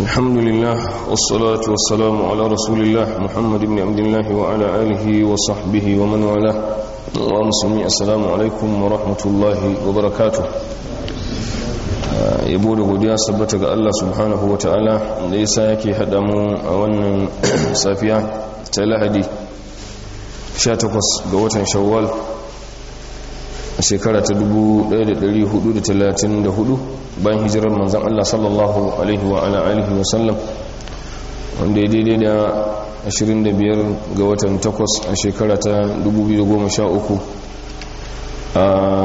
الحمد لله والصلاة والسلام على رسول الله محمد بن عبد الله وعلى آله وصحبه ومن والاه ومسلمي السلام عليكم ورحمة الله وبركاته yabo da godiya sabbata ga Allah subhanahu wa ta'ala da yasa yake haɗa mu a wannan safiya ta lahadi 18 ga watan shawwal a shekara ta 1434 bayan hijirar manzan Allah sallallahu alaihi wa ala alihi wa sallam wanda ya daidai da 25 ga watan 8 a shekara ta 2013 a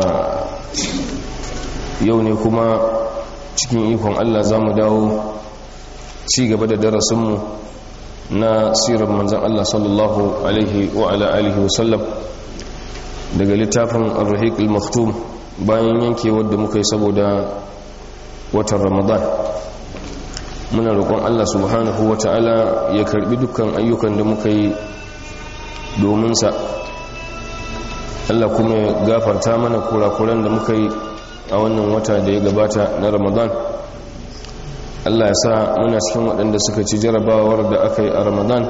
yau ne kuma cikin ikon Allah za mu dawo ci gaba da darasinmu na sirar manzan Allah sallallahu alaihi wa ala alihi wa sallam daga littafin al-rahiq al-maktum bayan yanke wadda muka yi saboda watan ramadan muna roƙon Allah subhanahu wa ta'ala ya karbi dukkan ayyukan da muka yi domin sa Allah kuma ya gafarta mana kurakuran da muka yi a wannan wata da ya gabata na ramadan Allah ya sa muna cikin waɗanda suka ci jarabawar da aka yi a ramadan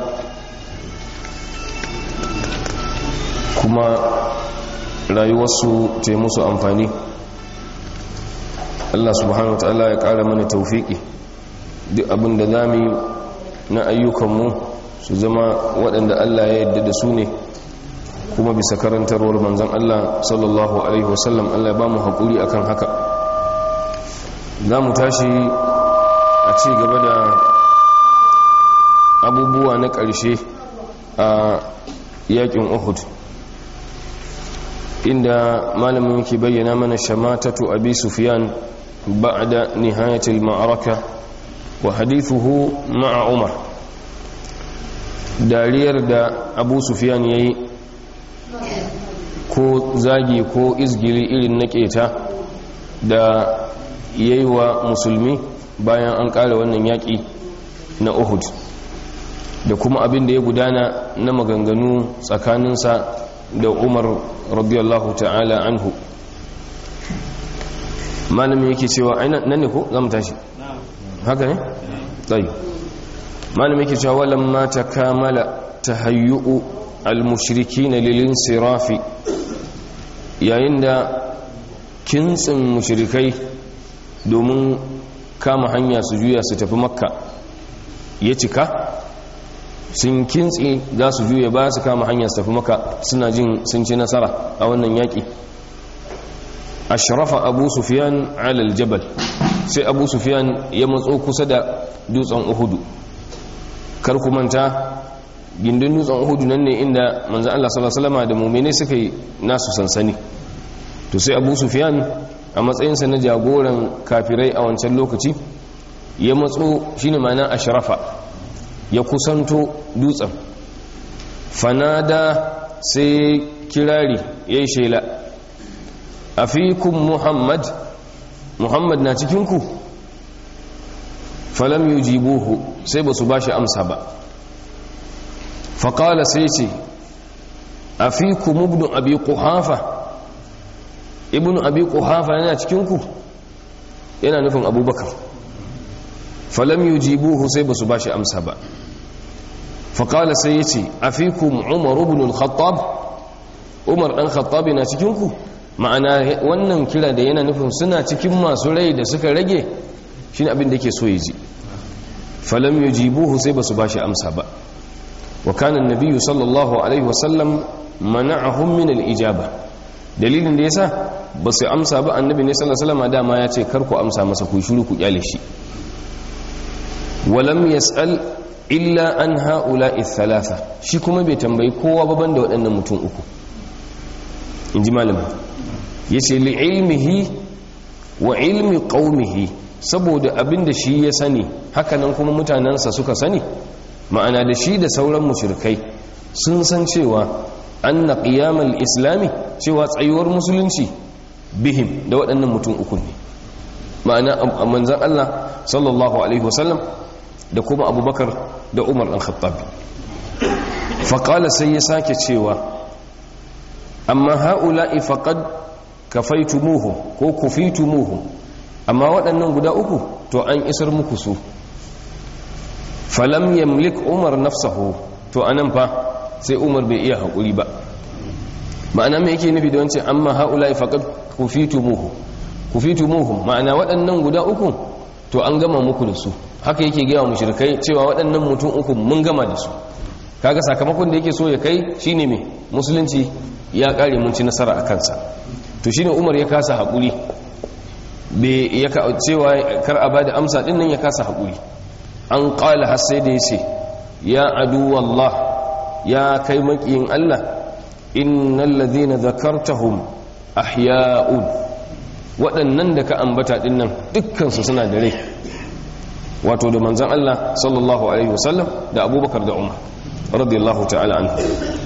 kuma rayuwarsu ta yi musu amfani Allah subhanahu wa ta'ala ya ƙara mana taufiki duk abin da za mu na ayyukanmu su zama waɗanda Allah ya yadda da su ne kuma bisa karantarwar manzan Allah sallallahu Alaihi wasallam Allah ya ba mu haƙuri akan haka za mu tashi a ci gaba da abubuwa na ƙarshe a yaƙin uhud inda malamin yake bayyana mana shamatatu abi sufyan ba'da nihayatil ma'araka wa hadithuhu ma'a umar dariyar da abu sufyan yayi ko zagi ko izgili irin na keta da yayi wa musulmi bayan an ƙara wannan yaƙi na uhud da kuma abin da ya gudana na maganganu tsakaninsa da umar radiyallahu ta'ala anhu malamin yake cewa aina nan ne ko za mu tashi haka ne? tsayi malamin yake cewa walan ma ta kamala ta hayyu'u al-mushriki na lilin sirafi yayin da kintsin mushrikai domin kama hanya su juya su tafi makka ya cika sun kintsi za su juya ba su kama hanyar su tafi maka suna jin sun ci nasara a wannan yaƙi ashrafa abu sufiyan alal jabal sai abu sufiyan ya matso kusa da dutsen uhudu kar ku manta gindin dutsen uhudu nan ne inda manzan Allah sallallahu alaihi da mu'mini suka yi nasu sansani to sai abu sufiyan a matsayinsa na jagoran kafirai a wancan lokaci ya matso shine ma'ana ashrafa ya kusanto dutsen fanada sai kirari ya yi shela a fikun muhammad muhammad na cikinku falam yi jibuhu sai ba su ba shi amsa ba faƙala sai ce a fikun ibn abi ƙuhafa ibn abi ƙuhafa yana cikinku yana nufin abubakar falam yi jibuhu sai ba su ba shi amsa ba faƙala sai ya ce a fi ku umar ibn al-khattab umar ɗan khattabi na cikinku ma'ana wannan kira da yana nufin suna cikin masu rai da suka rage shi ne abin da ke so ya ji falam yi jibuhu sai ba su ba shi amsa ba wa kanan nabiyu sallallahu alaihi wasallam mana'ahum min al-ijaba dalilin da yasa ba su amsa ba annabi ne sallallahu alaihi wasallam dama ya ce kar ku amsa masa ku shiru ku kyale shi walam yas'al illa an ha'ula thalatha shi kuma bai tambayi kowa ba banda waɗannan mutum uku in ji malamin ya ce li'ilmihi wa ilmi ƙaumihi saboda abin da shi ya sani hakanan kuma mutanensa suka sani ma'ana da shi da sauran mushrikai sun san cewa an na ƙiyamar islami cewa tsayuwar musulunci bihim da waɗannan mutum uku ne ma'ana a manzan Allah sallallahu alaihi wasallam da kuma abubakar da umar ɗan khattabi faƙala sai ya sake cewa amma ha'ula'i faƙad kafaitumuhu ko kufitumuhu amma waɗannan guda uku to an isar muku su falam yamlik umar nafsahu to anan fa sai umar bai iya haƙuri ba ma'ana mai yake nufi da wancan amma haula faqad kufitumuhu kufitumuhum ma'ana waɗannan guda uku to an gama muku da su haka yake gaya wa mushrikai cewa waɗannan mutum uku mun gama da su kaga sakamakon da yake so ya kai shine me musulunci ya kare mun ci nasara a kansa to shine umar ya kasa haƙuri bai ya cewa kar a bada amsa din nan ya kasa haƙuri an qala har sai da yace ya adu wallah ya kai makiyin Allah innal ladhina dhakartahum ahya'un waɗannan da ka ambata din nan dukkan su suna da rai wato da manzon Allah sallallahu alaihi wasallam da Abubakar da Umar radiyallahu ta'ala anhu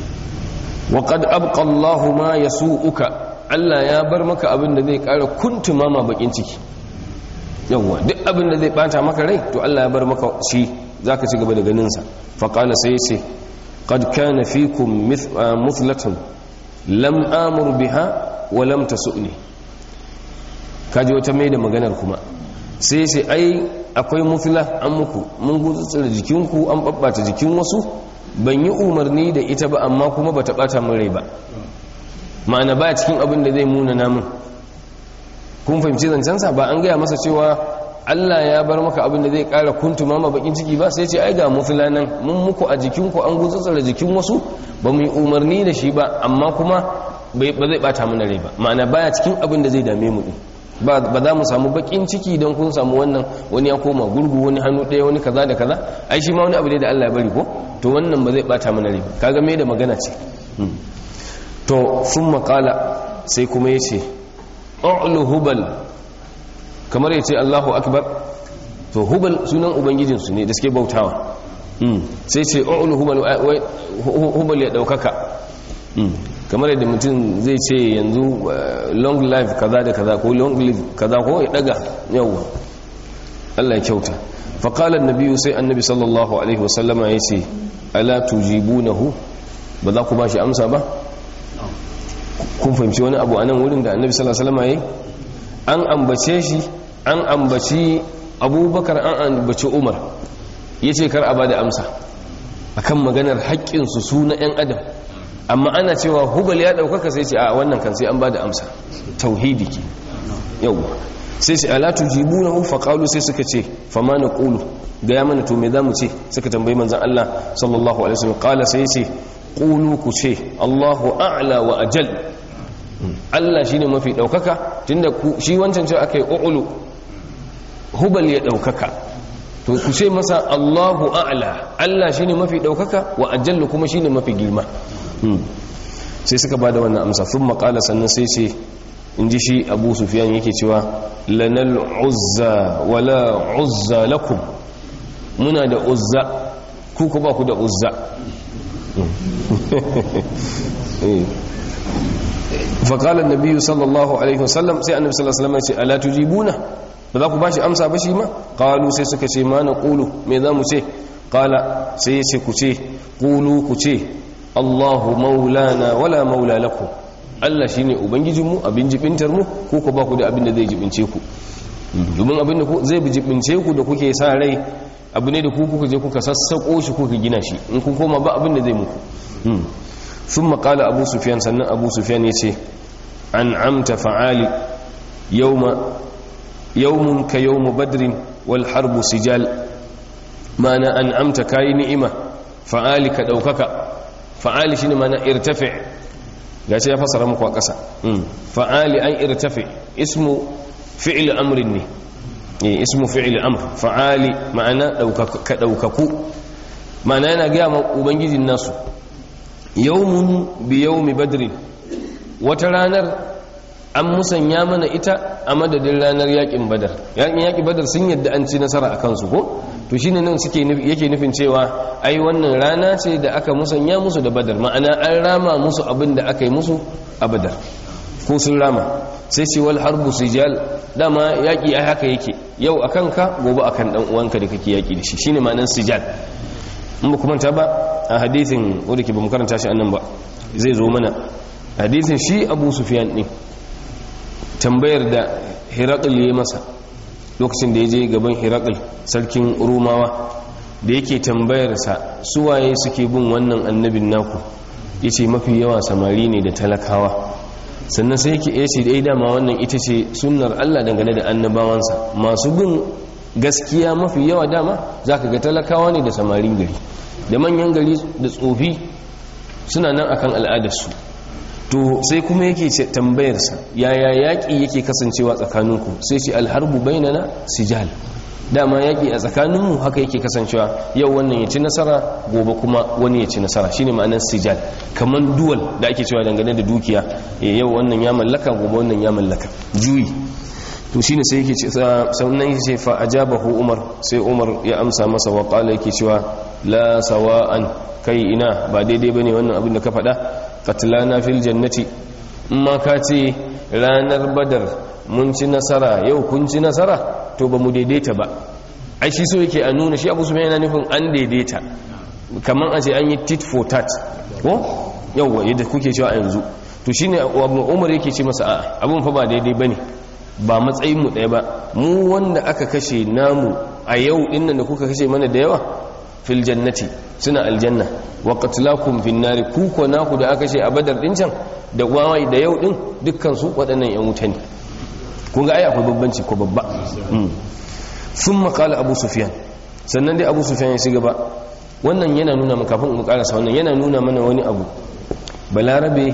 wa qad abqa Allah ma yasu'uka Allah ya bar maka abin da zai kara kuntuma ma bakin ciki yawa duk abin da zai bata maka rai to Allah ya bar maka shi zaka ci gaba da ganin sa fa qala sai yace qad kana fikum muthlatun lam amur biha wa lam tasuni kaji wata mai da maganar kuma sai sai ai akwai muthla an muku mun gutsutsura jikinku an babbata jikin wasu ban yi umarni da ita ba amma kuma bata bata min rai ba ma'ana ba cikin abin da zai muna namun kun fahimci zancensa ba an gaya masa cewa Allah ya bar maka abin da zai kara kuntuma ma bakin ciki ba sai ce ai ga mufila nan mun muku a jikinku an gutsutsura jikin wasu ba mu yi umarni da shi ba amma kuma ba zai bata mana rai ba ma'ana baya cikin abin da zai dame mu ba za mu samu bakin ciki don kun samu wannan wani ya koma gurgu wani hannu ɗaya wani kaza da kaza ai shi ma wani abu ne da Allah ya bari ko to wannan ba zai bata mana rai kaga me da magana ce to sun makala sai kuma ya ce ƙa'ulu hubal kamar ya ce allahu akbar to hubal sunan ubangijinsu ne da suke bautawa sai ce ƙa'ulu hubal ya ɗaukaka kamar yadda mutum zai ce yanzu long life kaza da kaza ko long life kaza ko ya ɗaga yawwa allah ya kyauta faƙalar nabiyu sai annabi sallallahu alaihi wasallama ya ce ala tujibunahu ba za ku ba shi amsa ba kun fahimci wani abu a nan wurin da annabi sallallahu alaihi wasallam yayi an ambace shi an ambaci abubakar an ambaci umar yace kar a bada amsa akan maganar haƙƙin su su na ƴan adam amma ana cewa hubal ya ɗaukaka sai ce a wannan kan sai an bada amsa tauhidi ke yawa sai ce ala tujibunahu faqalu sai suka ce fama naqulu ga ya mana to me zamu ce suka tambayi manzon Allah sallallahu alaihi wasallam qala sai ce qulu ku ce Allahu a'la wa ajal Allah shine mafi daukaka tunda shi wancan cewa akai u'lu hubal ya daukaka to ku ce masa Allahu a'la Allah shine mafi daukaka wa ajallu kuma shine mafi girma sai suka bada wannan amsa thumma qala sannan sai ce inji shi Abu Sufyan yake cewa lanal uzza wala uzza lakum muna da uzza ku ku ba ku da uzza faƙalar nabi sallallahu alaihi wasallam sai annabi sallallahu alaihi wasallam ya ce ala tujibuna ba za ku ba shi amsa ba shi ma qalu sai suka ce ma na qulu me za mu ce qala sai ya ce ku ce qulu ku ce Allahu maulana wala maula lakum Allah shine ubangijinmu abin jibintar mu ko ku ba ku da abin da zai jibince ku domin abin da zai jibince ku da kuke sa rai abu ne da ku kuka je kuka sassako shi kuka gina shi in kun koma ba abin da zai muku ثم قال أبو سفيان سنة أبو سفيان يسي أنعمت فعالي يوم يوم كيوم بدر والحرب سجال ما أنا أنعمت كاي نئمة فعالي كدوكك فعالي شنو ما أنا ارتفع gashi ya fasara muku a ƙasa fa'ali an irtafi ismu fi'il amrin ne ismu fi'il amr fa'ali ma'ana ka ɗaukaku ma'ana yana gaya ma ubangijin nasu yawmun bi yawmi badrin wata ranar an musanya mana ita a madadin ranar yakin badar yakin yakin badar sun yadda an ci nasara a kansu ko to shine nan suke yake nufin cewa ai wannan rana ce da aka musanya musu da badar ma'ana an rama musu abin da aka yi musu a badar ko sun rama sai ce wal harbu sijal dama yaki ai haka yake yau akan ka gobe akan dan uwanka da kake yaki da shi shine ma'anar sijal in ba kuma ta ba a hadithin wadda ke ba mu karanta shi annan ba zai zo mana hadithin shi abu sufiyan ɗin tambayar da hirakul ya masa lokacin da ya je gaban hirakul sarkin rumawa da yake tambayarsa suwaye suke bin wannan annabin naku ya ce mafi yawa samari ne da talakawa sannan sai yake ya ce dai dama wannan ita ce sunnar allah dangane da annabawansa masu bin gaskiya mafi yawa dama za ka ga talakawa ne da samarin gari da manyan gari da tsofi suna nan akan al'adarsu to sai kuma yake tambayarsa yaya yaƙi yake kasancewa tsakaninku sai ce alharbu bainana sijal dama yaƙi a tsakaninmu haka yake kasancewa yau wannan ya ci nasara gobe kuma wani ya ci nasara shine ma'anar sijal kamar duwal da ake cewa dangane da dukiya yau wannan ya mallaka gobe wannan ya mallaka juyi to shine sai yake sannan yake ce fa ajabahu umar sai umar ya amsa masa wa qala yake cewa la sawa'an kai ina ba daidai bane wannan abin da ka faɗa qatlana fil jannati amma ka ce ranar badar mun ci nasara yau kun ci nasara to ba mu daidaita ba ai shi so yake a nuna shi abu su yana nufin an daidaita kamar a ce an yi tit for tat ko yauwa yadda kuke cewa a yanzu to shine abu umar yake ce masa a'a abun fa ba daidai bane ba matsayin mu ɗaya ba mu wanda aka kashe namu a yau dinnan da kuka kashe mana da yawa fil jannati suna aljanna wa qatlakum fin nari ku ko naku da aka kashe a badar din can da wawai da yau din dukkan su waɗannan yan wuta ne kun ga ai akwai babbanci ko babba thumma qala abu sufyan sannan dai abu sufyan ya shiga ba wannan yana nuna mu kafin mu karasa wannan yana nuna mana wani abu balarabe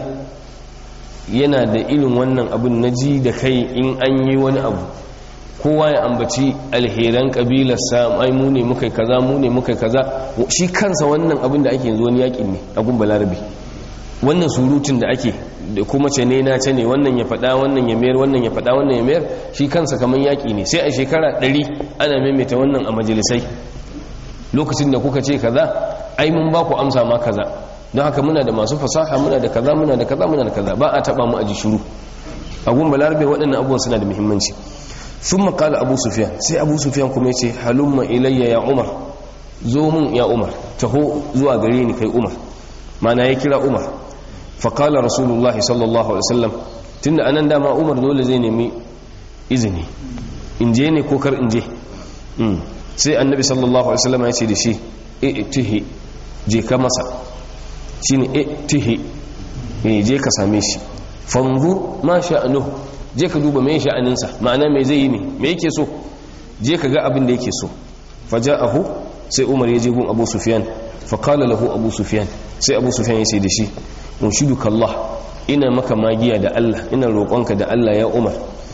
yana da irin wannan abun na ji da kai in an yi wani abu kowa ya ambaci alheran kabilarsa ai mu ne muka kaza mu ne muka kaza shi kansa wannan abin da ake yanzu wani yakin ne a gun balarabe wannan surutun da ake da kuma ce ne na ce ne wannan ya faɗa wannan ya mayar wannan ya faɗa wannan ya mayar shi kansa kamar yaƙi ne sai a shekara ɗari ana maimaita wannan a majalisai lokacin da kuka ce kaza ai mun ba ku amsa ma kaza don haka muna da masu fasaha muna da kaza muna da kaza muna da kaza ba a taɓa mu a ji shuru a gun balarabe waɗannan abubuwan suna da muhimmanci sun makala abu sufiyan sai abu sufiyan kuma ya ce halumma ilayya ya umar zo mun ya umar taho zuwa gare ni kai umar mana ya kira umar faƙala rasulullahi sallallahu alaihi wasallam tunda anan dama umar dole zai nemi izini in je ne ko kar in je sai annabi sallallahu alaihi wasallam ya ce da shi i'tihi je ka masa shine i'tihi je ka same shi fanzur ma sha'anuhu je ka duba mai sha'aninsa ma'ana mai zai yi ne me yake so je ka ga abin da yake so faja'ahu sai umar ya je gun abu sufyan faqala lahu abu sufyan sai abu sufyan ya ce da shi unshiduka Allah ina maka magiya da Allah ina roƙonka da Allah ya umar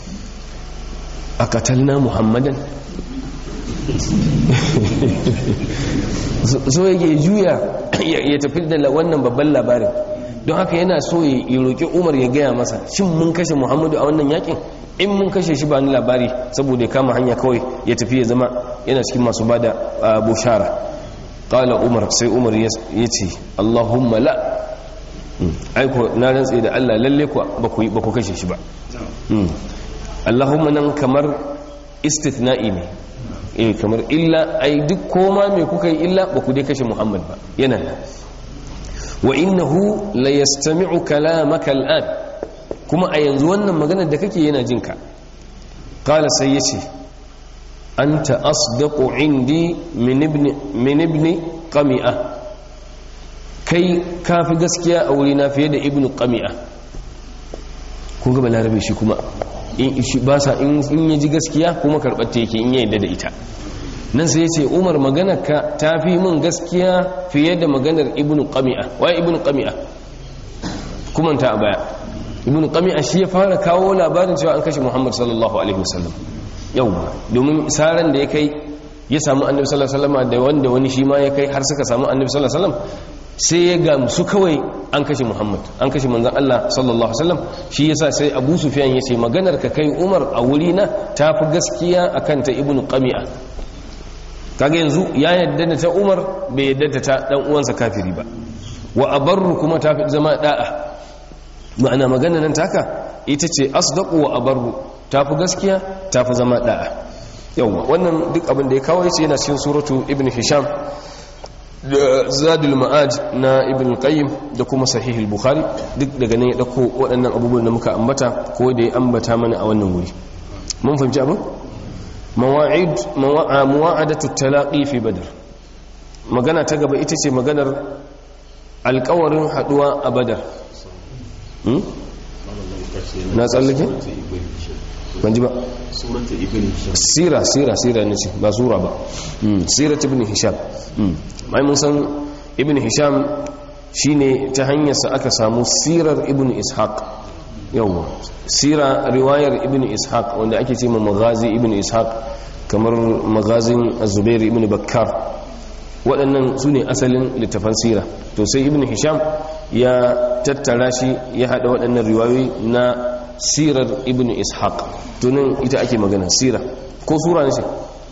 a katalna muhammadan so yake juya ya tafi da wannan babban labarin don haka yana so ya roƙi umar ya gaya masa shin mun kashe muhammadu a wannan yakin in mun kashe shi ba ni labari saboda ya kama hanya kawai ya tafi ya zama yana cikin masu bada bushara ƙala umar sai umar ya ce allahumma la aiko na rantse da allah lalle ba ku kashe shi ba allahumma nan kamar istithna'i ne eh kamar illa ai duk koma mai kuka yi illa ba ku dai kashe muhammad ba yana nan wa innahu la yastami'u kalamaka al'an kuma a yanzu wannan maganar da kake yana jin ka qala sai yace anta asdaqu indi min ibn min ibn qami'a kai kafi gaskiya a wuri na fiye da ibn qami'a kun ga balarabe shi kuma ba sa in yaji gaskiya kuma karɓar ta yake in ya yadda da ita nan sai ce umar maganarka ta fi min gaskiya fiye da maganar ibn qami'a waye ibn qami'a kuma ta a baya ibn qami'a shi ya fara kawo labarin cewa an kashe muhammad sallallahu alaihi wasallam yau domin saran da ya kai ya samu annabi sallallahu alaihi wasallam da wanda wani shi ma ya kai har suka samu annabi sallallahu alaihi wasallam sai ya gamsu kawai an kashe muhammad an kashe manzan allah sallallahu alaihi wasallam shi yasa sai abu sufyan ya ce maganar ka kai umar a wuri na ta fi gaskiya akan ta ibn qami'a kaga yanzu ya yadda da ta umar bai yadda da ta dan uwansa kafiri ba wa abarru kuma ta fi zama da'a ma'ana magana nan taka ita ce asdaqu wa abarru ta fi gaskiya ta fi zama da'a yawa wannan duk abin da ya kawo yace yana cikin suratu ibn hisham da zadul ma'ad na ibn qayyim da kuma sahih al-bukhari duk daga nan ya dauko waɗannan abubuwan da muka ambata ko da ya ambata mana a wannan wuri mun fahimci abin mawa'id muwa'adatu talaqi fi badr magana ta gaba ita ce maganar alkawarin haduwa a badar na tsallake? ban ji ba sira sira sira ne ce ba sura ba sira ta ibn hisham mai mun san ibn hisham shine ta hanyarsa aka samu sirar ibn ishaq yawwa sira riwayar ibn ishaq wanda ake ce ma magazi ibn ishaq kamar magazin zubair ibn bakkar waɗannan su ne asalin littafan sira to sai ibn hisham ya tattara shi ya haɗa waɗannan riwayoyi na sirar ibn ishaq tunan ita ake magana sira ko sura ne ce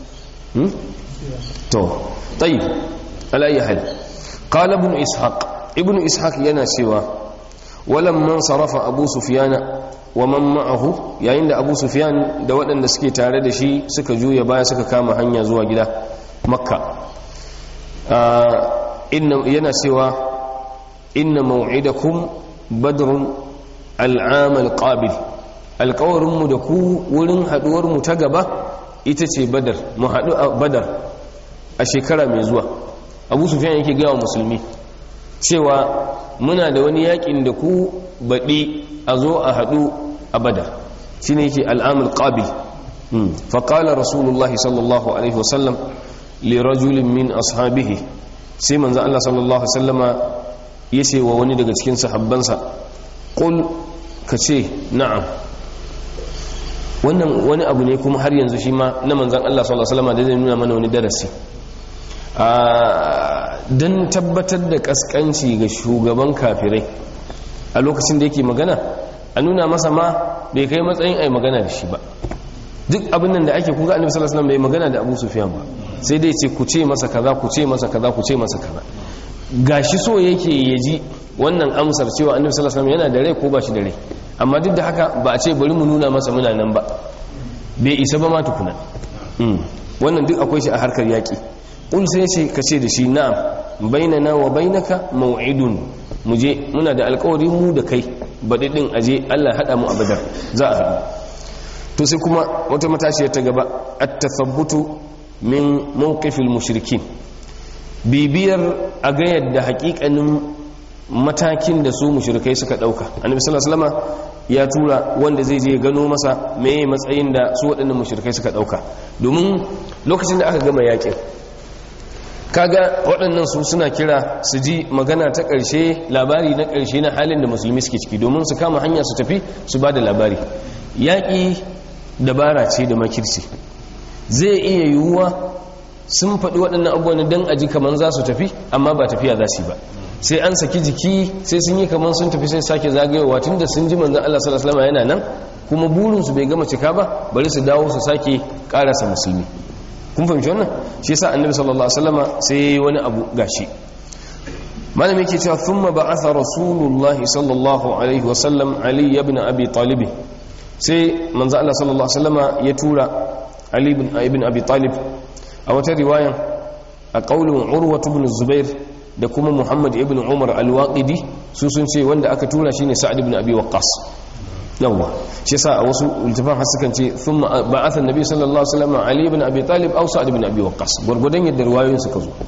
to tayi alayyi hal qala ibn ishaq ibn ishaq yana cewa walamman sarafa abu sufyana wa man ma'ahu yayin da abu sufyan da waɗanda suke tare da shi suka juya baya suka kama hanya zuwa gida makka yana cewa inna maw'idakum badrun al'am al-qabil alƙawarinmu da ku wurin haɗuwarmu ta gaba ita ce badar mu haɗu a badar a shekara mai zuwa abu sufyan yake gaya wa musulmi cewa muna da wani yakin da ku baɗi a zo a haɗu a badar shi ne yake al'amul ƙabil faƙalar rasulullahi sallallahu alaihi wasallam lirajulin min ashabihi sai manzan Allah sallallahu sallama ya ce wa wani daga cikin sahabbansa ƙul ka ce na'am wannan wani abu ne kuma har yanzu shi ma na manzan Allah sallallahu sallama da zai nuna mana wani darasi don tabbatar da kaskanci ga shugaban kafirai a lokacin da yake magana a nuna masa ma bai kai matsayin ai magana da shi ba duk abin nan da ake kuga annabi sallallahu alaihi wasallam bai magana da Abu Sufyan ba sai dai ce ku ce masa kaza ku ce masa kaza ku ce masa kaza gashi so yake yaji wannan amsar cewa annabi sallallahu alaihi wasallam yana da rai ko ba shi da rai amma duk da haka ba a ce bari mu nuna masa muna nan ba bai isa ba ma tukuna wannan duk akwai shi a harkar yaki ƙul sai ce ka ce da shi na'am bainana wa bainaka maw'idun mu je muna da alƙawari mu da kai baɗi ɗin aje Allah haɗa mu a badar za a haɗu to sai kuma wata matashiyar ta gaba at-tathabbutu min mawqifil mushrikin bibiyar a ga yadda haƙiƙanin matakin da su mushrikai suka ɗauka annabi sallallahu alaihi wasallam ya tura wanda zai je gano masa meye matsayin da su waɗannan mushrikai suka ɗauka domin lokacin da aka gama yaƙin kaga waɗannan su suna kira su ji magana ta ƙarshe labari na ƙarshe na halin da musulmi suke ciki domin su kama hanya su tafi su ba da labari yaƙi dabara ce da makirci zai iya yiwuwa sun faɗi waɗannan abubuwan don aji kamar za su tafi amma ba tafiya za su yi ba sai an saki jiki sai sun yi kamar sun tafi sai sake zagayowa tun da sun ji manzan Allah sallallahu alaihi yana nan kuma burinsu bai gama cika ba bari su dawo su sake ƙarasa musulmi kun fahimci wannan shi yasa annabi sallallahu alaihi wasallama sai wani abu gashi malami yake cewa thumma ba'atha rasulullah sallallahu alaihi wasallam ali ibn abi talib sai manzo Allah sallallahu alaihi wasallama ya tura ali ibn ibn abi talib a wata riwayan a qaulun urwa ibn zubair da kuma muhammad ibn umar al-waqidi su sun ce wanda aka tura shine sa'ad ibn abi waqqas yawwa shi yasa a wasu ultifan har sukan ce thumma ba'atha annabi sallallahu alaihi wasallam ali ibn abi talib aw sa'd ibn abi waqqas gurgudan yadda riwayoyin suka zo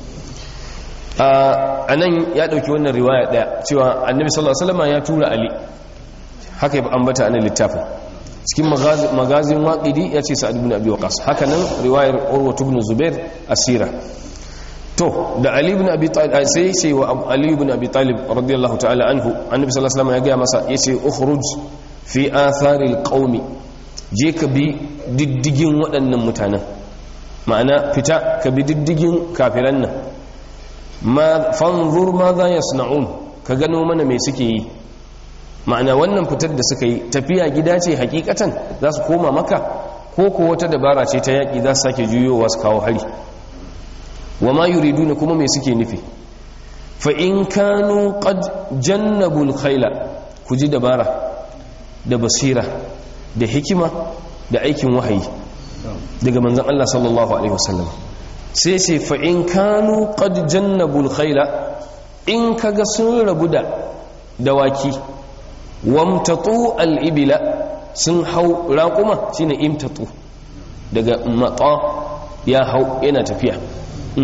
a nan ya dauki wannan riwaya daya cewa annabi sallallahu alaihi wasallam ya tura ali haka ya ambata anan littafin cikin magazin waqidi ya ce sa'd ibn abi waqqas haka nan riwayar urwa ibn zubair asira to da ali ibn abi talib sai sai wa ali ibn abi talib radiyallahu ta'ala anhu annabi sallallahu alaihi wasallam ya ga masa yace ukhruj fi atharil qaumi je ka bi diddigin waɗannan mutanen ma'ana fita ka bi diddigin kafiran nan ma fanzur ma za yasna'un ka gano mana me suke yi ma'ana wannan fitar da suka yi tafiya gida ce hakikatan za su koma maka ko ko wata dabara ce ta yaƙi za su sake juyowa su kawo hari wa ma yuriduna kuma me suke nufi fa in kanu qad jannabul khayla ku ji dabara da basira da hikima da aikin wahayi daga manzan Allah sallallahu Alaihi wasallam sai ce fa'in kanu qad jannabul khaila in kaga sun rabu da dawaki wamtatu al'ibila sun hau raƙuma shine imtatu daga matsa ya hau yana tafiya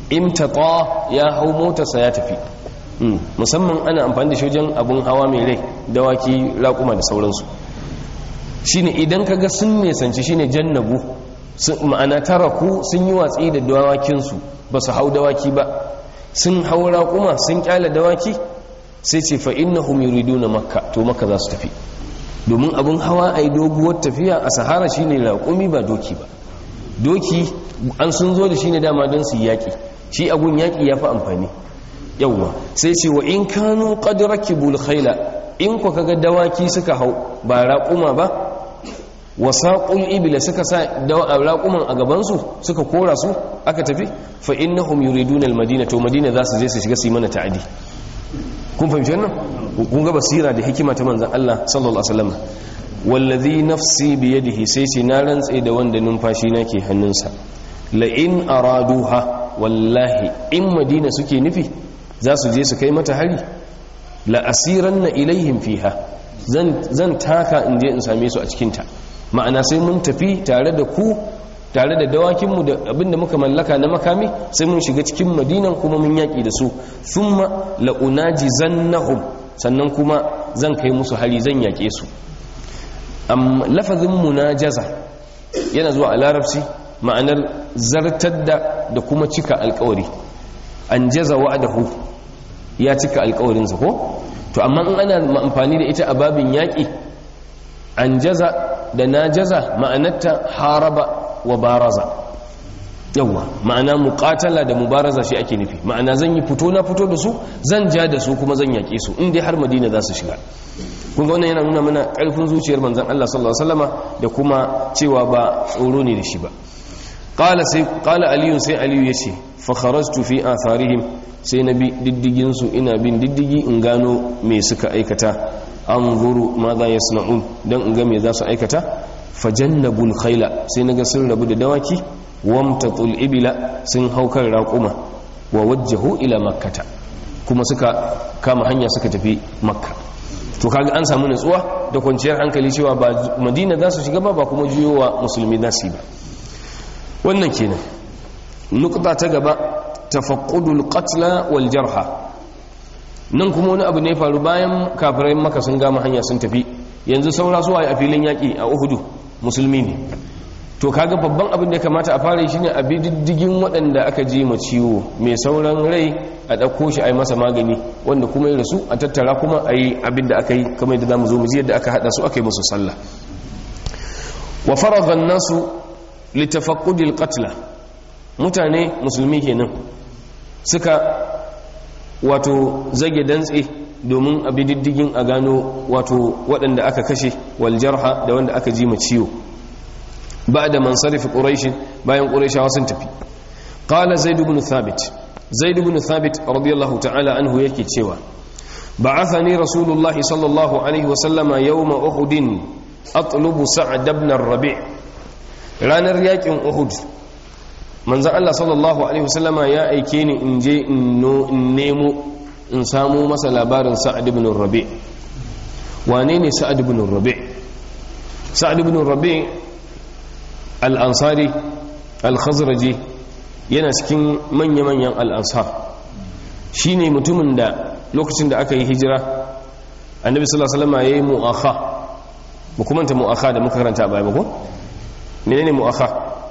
imtata ya hau motarsa ya tafi musamman ana amfani da shi wajen abun hawa mai rai dawaki raƙuma da sauransu shine idan kaga sun nesanci shine jannabu ma'ana taraku sun yi watsi da dawakinsu ba su hau dawaki ba sun hau raƙuma sun kyala dawaki sai ce fa innahum yuriduna makka to makka za su tafi domin abun hawa ai doguwar tafiya a sahara shine raƙumi ba doki ba doki an sun zo da shi ne dama don su yaƙi shi abun yaƙi ya fi amfani yawwa sai ce wa in kanu qad rakibul khayla in ku kaga dawaki suka hau ba raƙuma ba wa saqul ibla suka sa raƙuman a gaban su suka kora su aka tafi fa innahum yuriduna al madina to madina za su je su shiga su yi mana ta'adi kun fahimci wannan kun ga basira da hikima ta manzon Allah sallallahu alaihi wasallam wallazi nafsi biyadihi sai ce na rantse da wanda numfashi na ke hannunsa la in araduha wallahi in madina suke nufi za su je su kai mata hari la asiranna ilaihim fiha zan zan taka in je in same su a cikin ta ma'ana sai mun tafi tare da ku tare da dawakinmu da abinda muka mallaka na makami sai mun shiga cikin madinan kuma mun yaƙi da su thumma la unajizannahum sannan kuma zan kai musu hari zan yaƙe su lafazin munajaza yana zuwa a larabci ma'anar zartar da da kuma cika alkawari an jaza wa'adahu ya cika alkawarinsa ko to amma in ana amfani da ita a babin yaƙi an jaza da na jaza ma'anarta haraba wa baraza yawwa ma'ana muqatala da mubaraza shi ake nufi ma'ana zan yi fito na fito da su zan ja da su kuma zan yaƙe su in dai har madina za su shiga kun ga wannan yana nuna mana ƙarfin zuciyar manzon Allah sallallahu alaihi wasallama da kuma cewa ba tsoro ne da shi ba qala sai qala aliyu sai aliyu yace fa kharajtu fi atharihim sai na bi diddigin su ina bin diddigi in gano me suka aikata anzuru ma za yasna'un dan in ga me za su aikata fajannabul khayla sai naga sun rabu da dawaki wamtatul ibila sun haukar raquma wa wajjahu ila makkata kuma suka kama hanya suka tafi makka to kaga an samu nutsuwa da kwanciyar hankali cewa ba madina za su shiga ba ba kuma juyowa musulmi za su yi ba wannan kenan nukta ta gaba tafaqqudul qatla wal jarha nan kuma wani abu ne faru bayan kafirai maka sun gama hanya sun tafi yanzu saura su a filin yaki a uhudu musulmi ne to kaga babban abin da ya kamata a fara shine a diddigin waɗanda aka ji ma ciwo mai sauran rai a ɗauko shi a yi masa magani wanda kuma ya rasu a tattara kuma a yi abin da aka yi kamar yadda zamu zo mu ji yadda aka haɗa su aka yi musu sallah wa faragha nasu litafaqqudil qatla mutane musulmi kenan suka wato zage dantse domin a diddigin a gano wato waɗanda aka kashe wal jarha da wanda aka ji ma ciwo بعد من صرف قريش باين قريش واسن تفي قال زيد بن ثابت زيد بن ثابت رضي الله تعالى عنه يكي تشوا بعثني رسول الله صلى الله عليه وسلم يوم أحد أطلب سعد بن الربيع ranar yakin uhud manzan Allah sallallahu Alaihi wasallama ya aike ni in je in nemo in samu masa labarin sa'ad ibn rabi wane ne sa'ad ibn rabi sa'ad ibn rabi al'ansari al-khazraji yana cikin manya-manyan al'ansar shi ne mutumin da lokacin da aka yi hijira annabi sallallahu alaihi wasallam ya yi mu'akha mukumanta mu'akha da muka karanta a baya ba ko menene mu'akha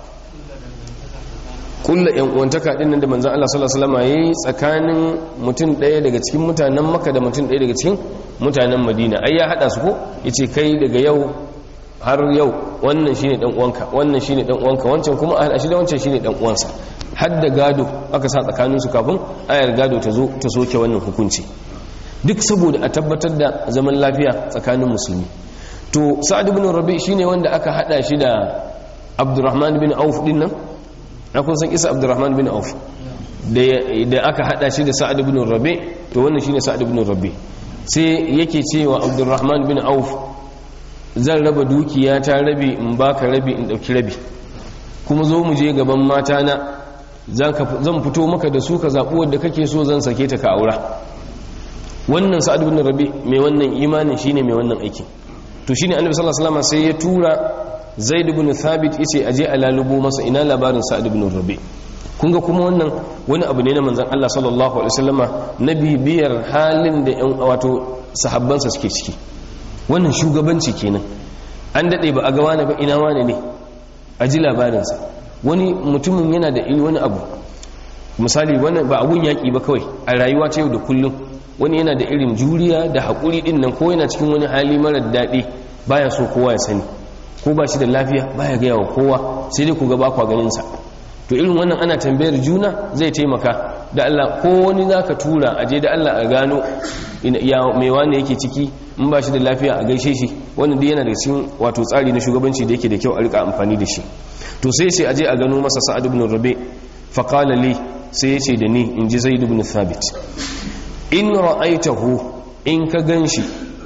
kulla yan uwantaka din nan da manzon Allah sallallahu alaihi wasallam yayi tsakanin mutum ɗaya daga cikin mutanen Makka da mutum ɗaya daga cikin mutanen Madina ai ya hada su ko yace kai daga yau har yau wannan shine dan uwanka wannan shine dan uwanka wancan kuma a hada shi da wancan shine dan uwansa har da gado aka sa tsakanin su kafin ayar gado ta zo ta soke wannan hukunci duk saboda a tabbatar da zaman lafiya tsakanin musulmi to sa'ad ibn rabi shine wanda aka hada shi da abdurrahman bin auf din nan kun san isa abdurrahman bin auf da aka hada shi da sa'ad ibn rabi to wannan shine sa'ad ibn rabi sai yake cewa abdurrahman bin auf zan raba dukiya ta rabi in baka rabi in dauki rabi kuma zo mu je gaban mata na zan fito maka da su ka zaɓi wadda kake so zan sake ta ka aura wannan sa'ad ibn rabi mai wannan imanin shine mai wannan aikin to shine annabi sallallahu alaihi wasallam sai ya tura zaid ibn thabit yace aje a lalubo masa ina labarin sa'ad ibn rabi kun ga kuma wannan wani abu ne na manzan Allah sallallahu alaihi wasallama na bibiyar halin da yan wato sahabbansa suke ciki wannan shugabanci kenan an dade ba a ga wani ba ina wani ne a ji labarinsa wani mutumin yana da wani abu misali wannan ba abun yaƙi ba kawai a rayuwa ta yau da kullum wani yana da irin juriya da haƙuri ɗin nan ko yana cikin wani hali marar daɗi baya so kowa ya sani ko ba shi da lafiya baya gaya wa kowa sai dai ku ga ba kwa ganinsa to irin wannan ana tambayar juna zai taimaka da Allah ko wani za ka tura a je da Allah a gano ya mai wani yake ciki in ba shi da lafiya a gaishe shi wannan dai yana da cikin wato tsari na shugabanci da yake da kyau a rika amfani da shi to sai sai a je a gano masa sa'ad ibn rabi fa qala li sai ya ce da ni in ji zaid ibn thabit in ra'aitahu in ka ganshi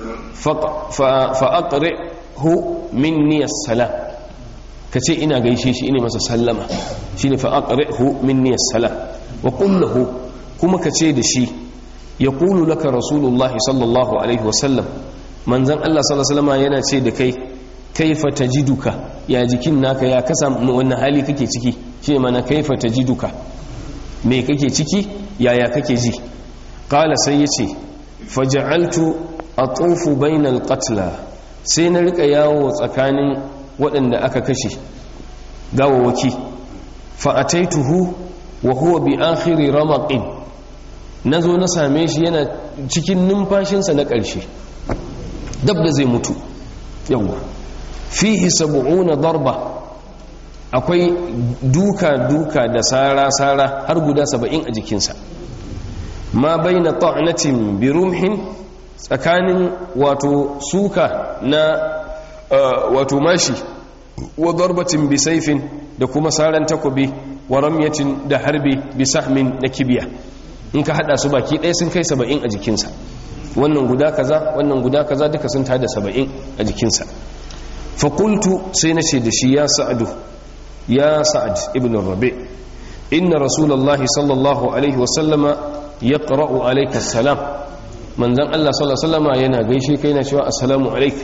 fa aqri'hu minni as-salam ka ce ina gaishe shi ina masa sallama shine fa aqri'hu minni as-salam wa qul lahu kuma ka ce da shi yaqulu laka rasulullahi sallallahu alaihi wa sallam manzon Allah sallallahu alaihi wasallam yana ce da kai kaifa tajiduka ya jikin naka ya kasa wannan hali kake ciki shine mana kaifa tajiduka me kake ciki yaya kake ji qala sai yace faj'altu atufu bainal qatla sai na rika yawo tsakanin waɗanda aka kashe gawawaki fa ataituhu wa huwa bi akhiri ramaqin nazo na same shi yana cikin numfashinsa na ƙarshe dab da zai mutu yawa fihi sab'una darba akwai duka-duka da sara-sara har guda saba'in a jikinsa ma bai na ta'anatin birumhin tsakanin wato suka na wato mashi wa darbatin bisaifin da kuma saran takobi wa ramyatin da harbi bisahmin na kibiya in ka hada su baki ɗaya sun kai saba'in a jikinsa wannan guda kaza wannan guda kaza duka sun tada saba'in a jikinsa fakultu sai na ce da shi ya sa'adu ya sa'ad ibn rabi inna rasulallahi sallallahu alaihi wasallama ya ƙara'u alaika salam manzan Allah sallallahu alaihi wasallama yana gaishe kai na cewa assalamu alaika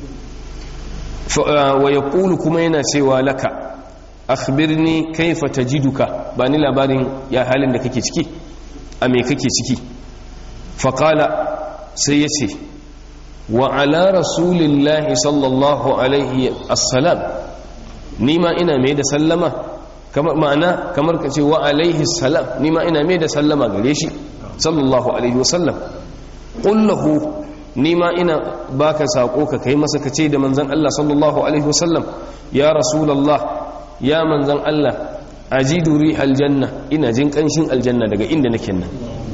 wa ya ƙulu kuma yana cewa laka akhbirni kaifa tajiduka ba ni labarin ya halin da kake ciki a me kake ciki faƙala sai ya ce wa ala rasulillahi sallallahu alaihi assalam ni ma ina mai da sallama kamar ma'ana kamar ka ce wa alaihi salam ni ma ina mai da sallama gare shi sallallahu alaihi wasallam qullahu ni ma ina baka sako ka kai masa ka ce da manzon Allah sallallahu alaihi wasallam ya rasulullah ya manzon Allah ajidu rihal janna ina jin kanshin aljanna daga inda nake nan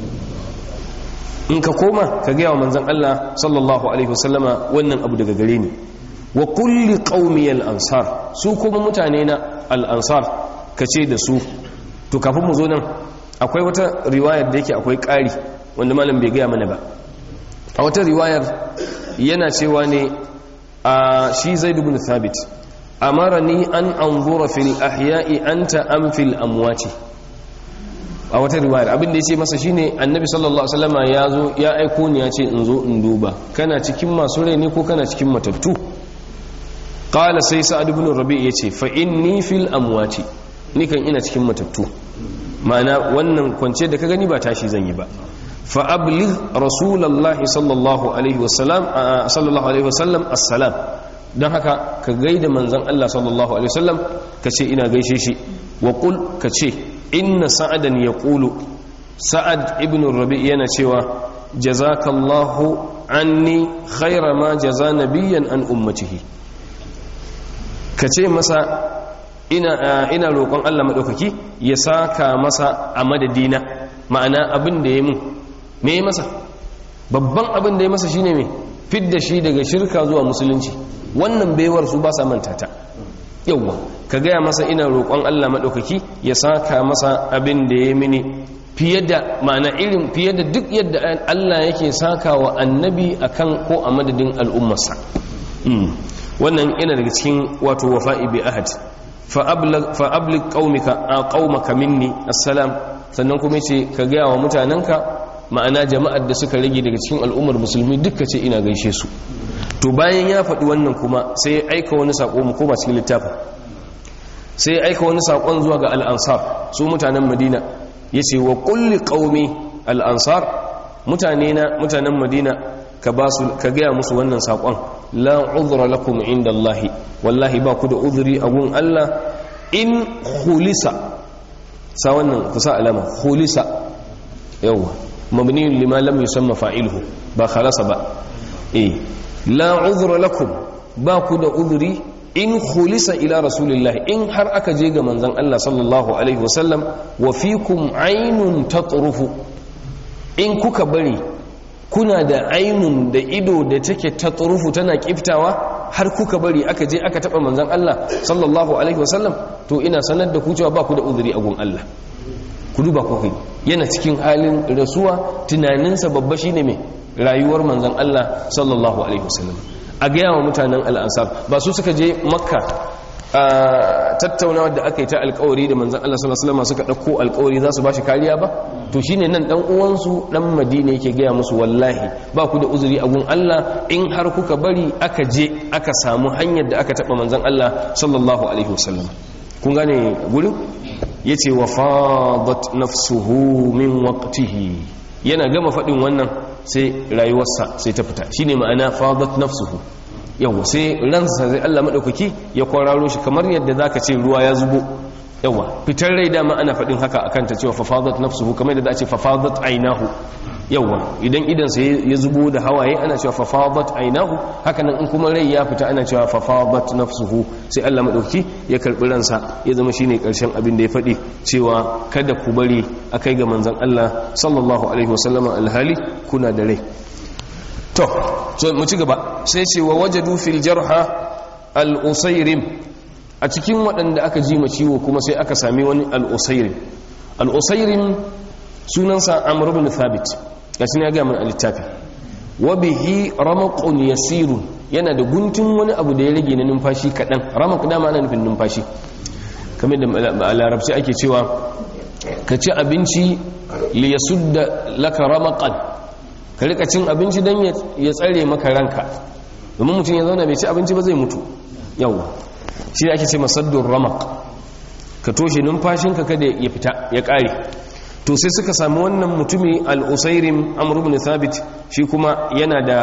in ka koma ka gaya wa manzan Allah sallallahu alaihi wasallama wannan abu daga gare ni wa kulli qaumi al-ansar su kuma mutane na al-ansar ka ce da su to kafin mu zo nan akwai wata riwayar da yake akwai ƙari wanda malam bai gaya mana ba a wata riwayar yana cewa ne a shi zaid ibn thabit amarani an anzura fil ahya'i anta am fil amwati a wata riwayar abin da ya ce masa shine annabi sallallahu alaihi wasallama ya zo ya aiko ni ya ce in zo in duba kana cikin masu rai ne ko kana cikin matattu qala sai sa'ad ibn rabi ya ce fa inni fil amwati ni kan ina cikin matattu ma'ana wannan kwance da ka gani ba tashi zan yi ba fa abligh rasulullahi sallallahu alaihi wasallam sallallahu alaihi wasallam assalam don haka ka gaida manzon Allah sallallahu alaihi wasallam ka ce ina gaishe shi wa qul ka ce inna sa'adan ya ƙulu sa'ad ibn rabi yana cewa jazakallahu anni khaira ma jaza nabiyan an ummatihi ka ce masa ina, ina roƙon allah maɗaukaki ya saka masa a madadina ma'ana abin da ya mun me masa babban abin da ya masa shine mai fidda shi daga shirka zuwa musulunci wannan baiwar su ba sa manta ta yauwa ka gaya masa ina roƙon Allah maɗaukaki ya saka masa abin da ya mini fiye da ma'ana irin fiye da duk yadda Allah yake saka wa annabi akan ko a madadin al'ummarsa wannan yana daga cikin wato wafa'i bi ahad fa ablig qaumika a qaumaka minni assalam sannan kuma ce ka gaya wa mutanenka ma'ana jama'ar da suka rage daga cikin al'ummar musulmi duka ce ina gaishe su to bayan ya faɗi wannan kuma sai aika wani saƙo mu koma cikin littafin sai aika wani saƙon zuwa ga al'ansar su mutanen madina ya ce wa kulli ƙaumi al'ansar mutane na mutanen madina ka gaya musu wannan saƙon la uzura lakum inda Allahi wallahi ba ku da uzuri a gun Allah in hulisa sa wannan kusa alama hulisa yawwa mabniyun lima lam yusamma fa'iluhu ba khalasa ba eh la uzura lakum ba ku da uzuri in khulisa ila rasulillahi in har aka je ga manzon Allah sallallahu alaihi wasallam wa fikum aynun tatrufu in kuka bari kuna da ainun da ido da take tatrufu tana kiftawa har kuka bari aka je aka taba manzon Allah sallallahu alaihi wasallam to ina sanar da ku cewa ba ku da uzuri a gun Allah ku duba ku kai yana cikin halin rasuwa tunaninsa babba shine mai rayuwar manzon Allah sallallahu alaihi wasallam a gaya wa mutanen al'ansar ba su suka je makka a tattaunawa da aka yi ta alkawari da manzan Allah sallallahu Alaihi suka ɗauko alkawari za su ba shi kariya ba to shi ne nan ɗan uwansu ɗan madina yake gaya musu wallahi ba ku da uzuri a gun Allah in har kuka bari aka je aka samu hanyar da aka taɓa manzan Allah sallallahu Alaihi wasallam kun gane gurin ya ce wa fadat nafsuhu min waqtihi yana gama faɗin wannan sai rayuwarsa sai ta fita shine ma'ana fadat nafsuhu yawa sai ransa sai Allah madaukaki ya kwararo shi kamar yadda zaka ce ruwa ya zubo yawa fitar rai dama ana faɗin haka akan ta cewa fafadat nafsuhu kamar yadda za a ce fafadat ainahu yawa idan idan sai ya zubo da hawaye ana cewa fafadat ainahu haka nan in kuma rai ya fita ana cewa fafadat nafsuhu sai Allah madaukaki ya karbi ransa ya zama shine karshen abin da ya faɗi cewa kada ku bari akai ga manzon Allah sallallahu alaihi wasallama alhali kuna da rai to so mu ci gaba sai ce wa wajadu fil jarha al-usayrim a cikin waɗanda aka ji ma ciwo kuma sai aka sami wani al-usayrim al-usayrim sunansa amr ibn thabit gashi ne ya ga mun al-littafi wa bihi ramaqun yasirun yana da guntun wani abu da ya rage na numfashi kadan ramaq dama ana nufin numfashi kamar da a larabci ake cewa ka ci abinci li yasudda laka ramaqan ka rika cin abinci don ya tsare maka ranka domin mutum ya zauna bai ci abinci ba zai mutu yau shi ake ce masaddun ramak ka toshe numfashinka kada ya fita ya kare to sai suka sami wannan mutumi al'usairim amur ibn thabit shi kuma yana da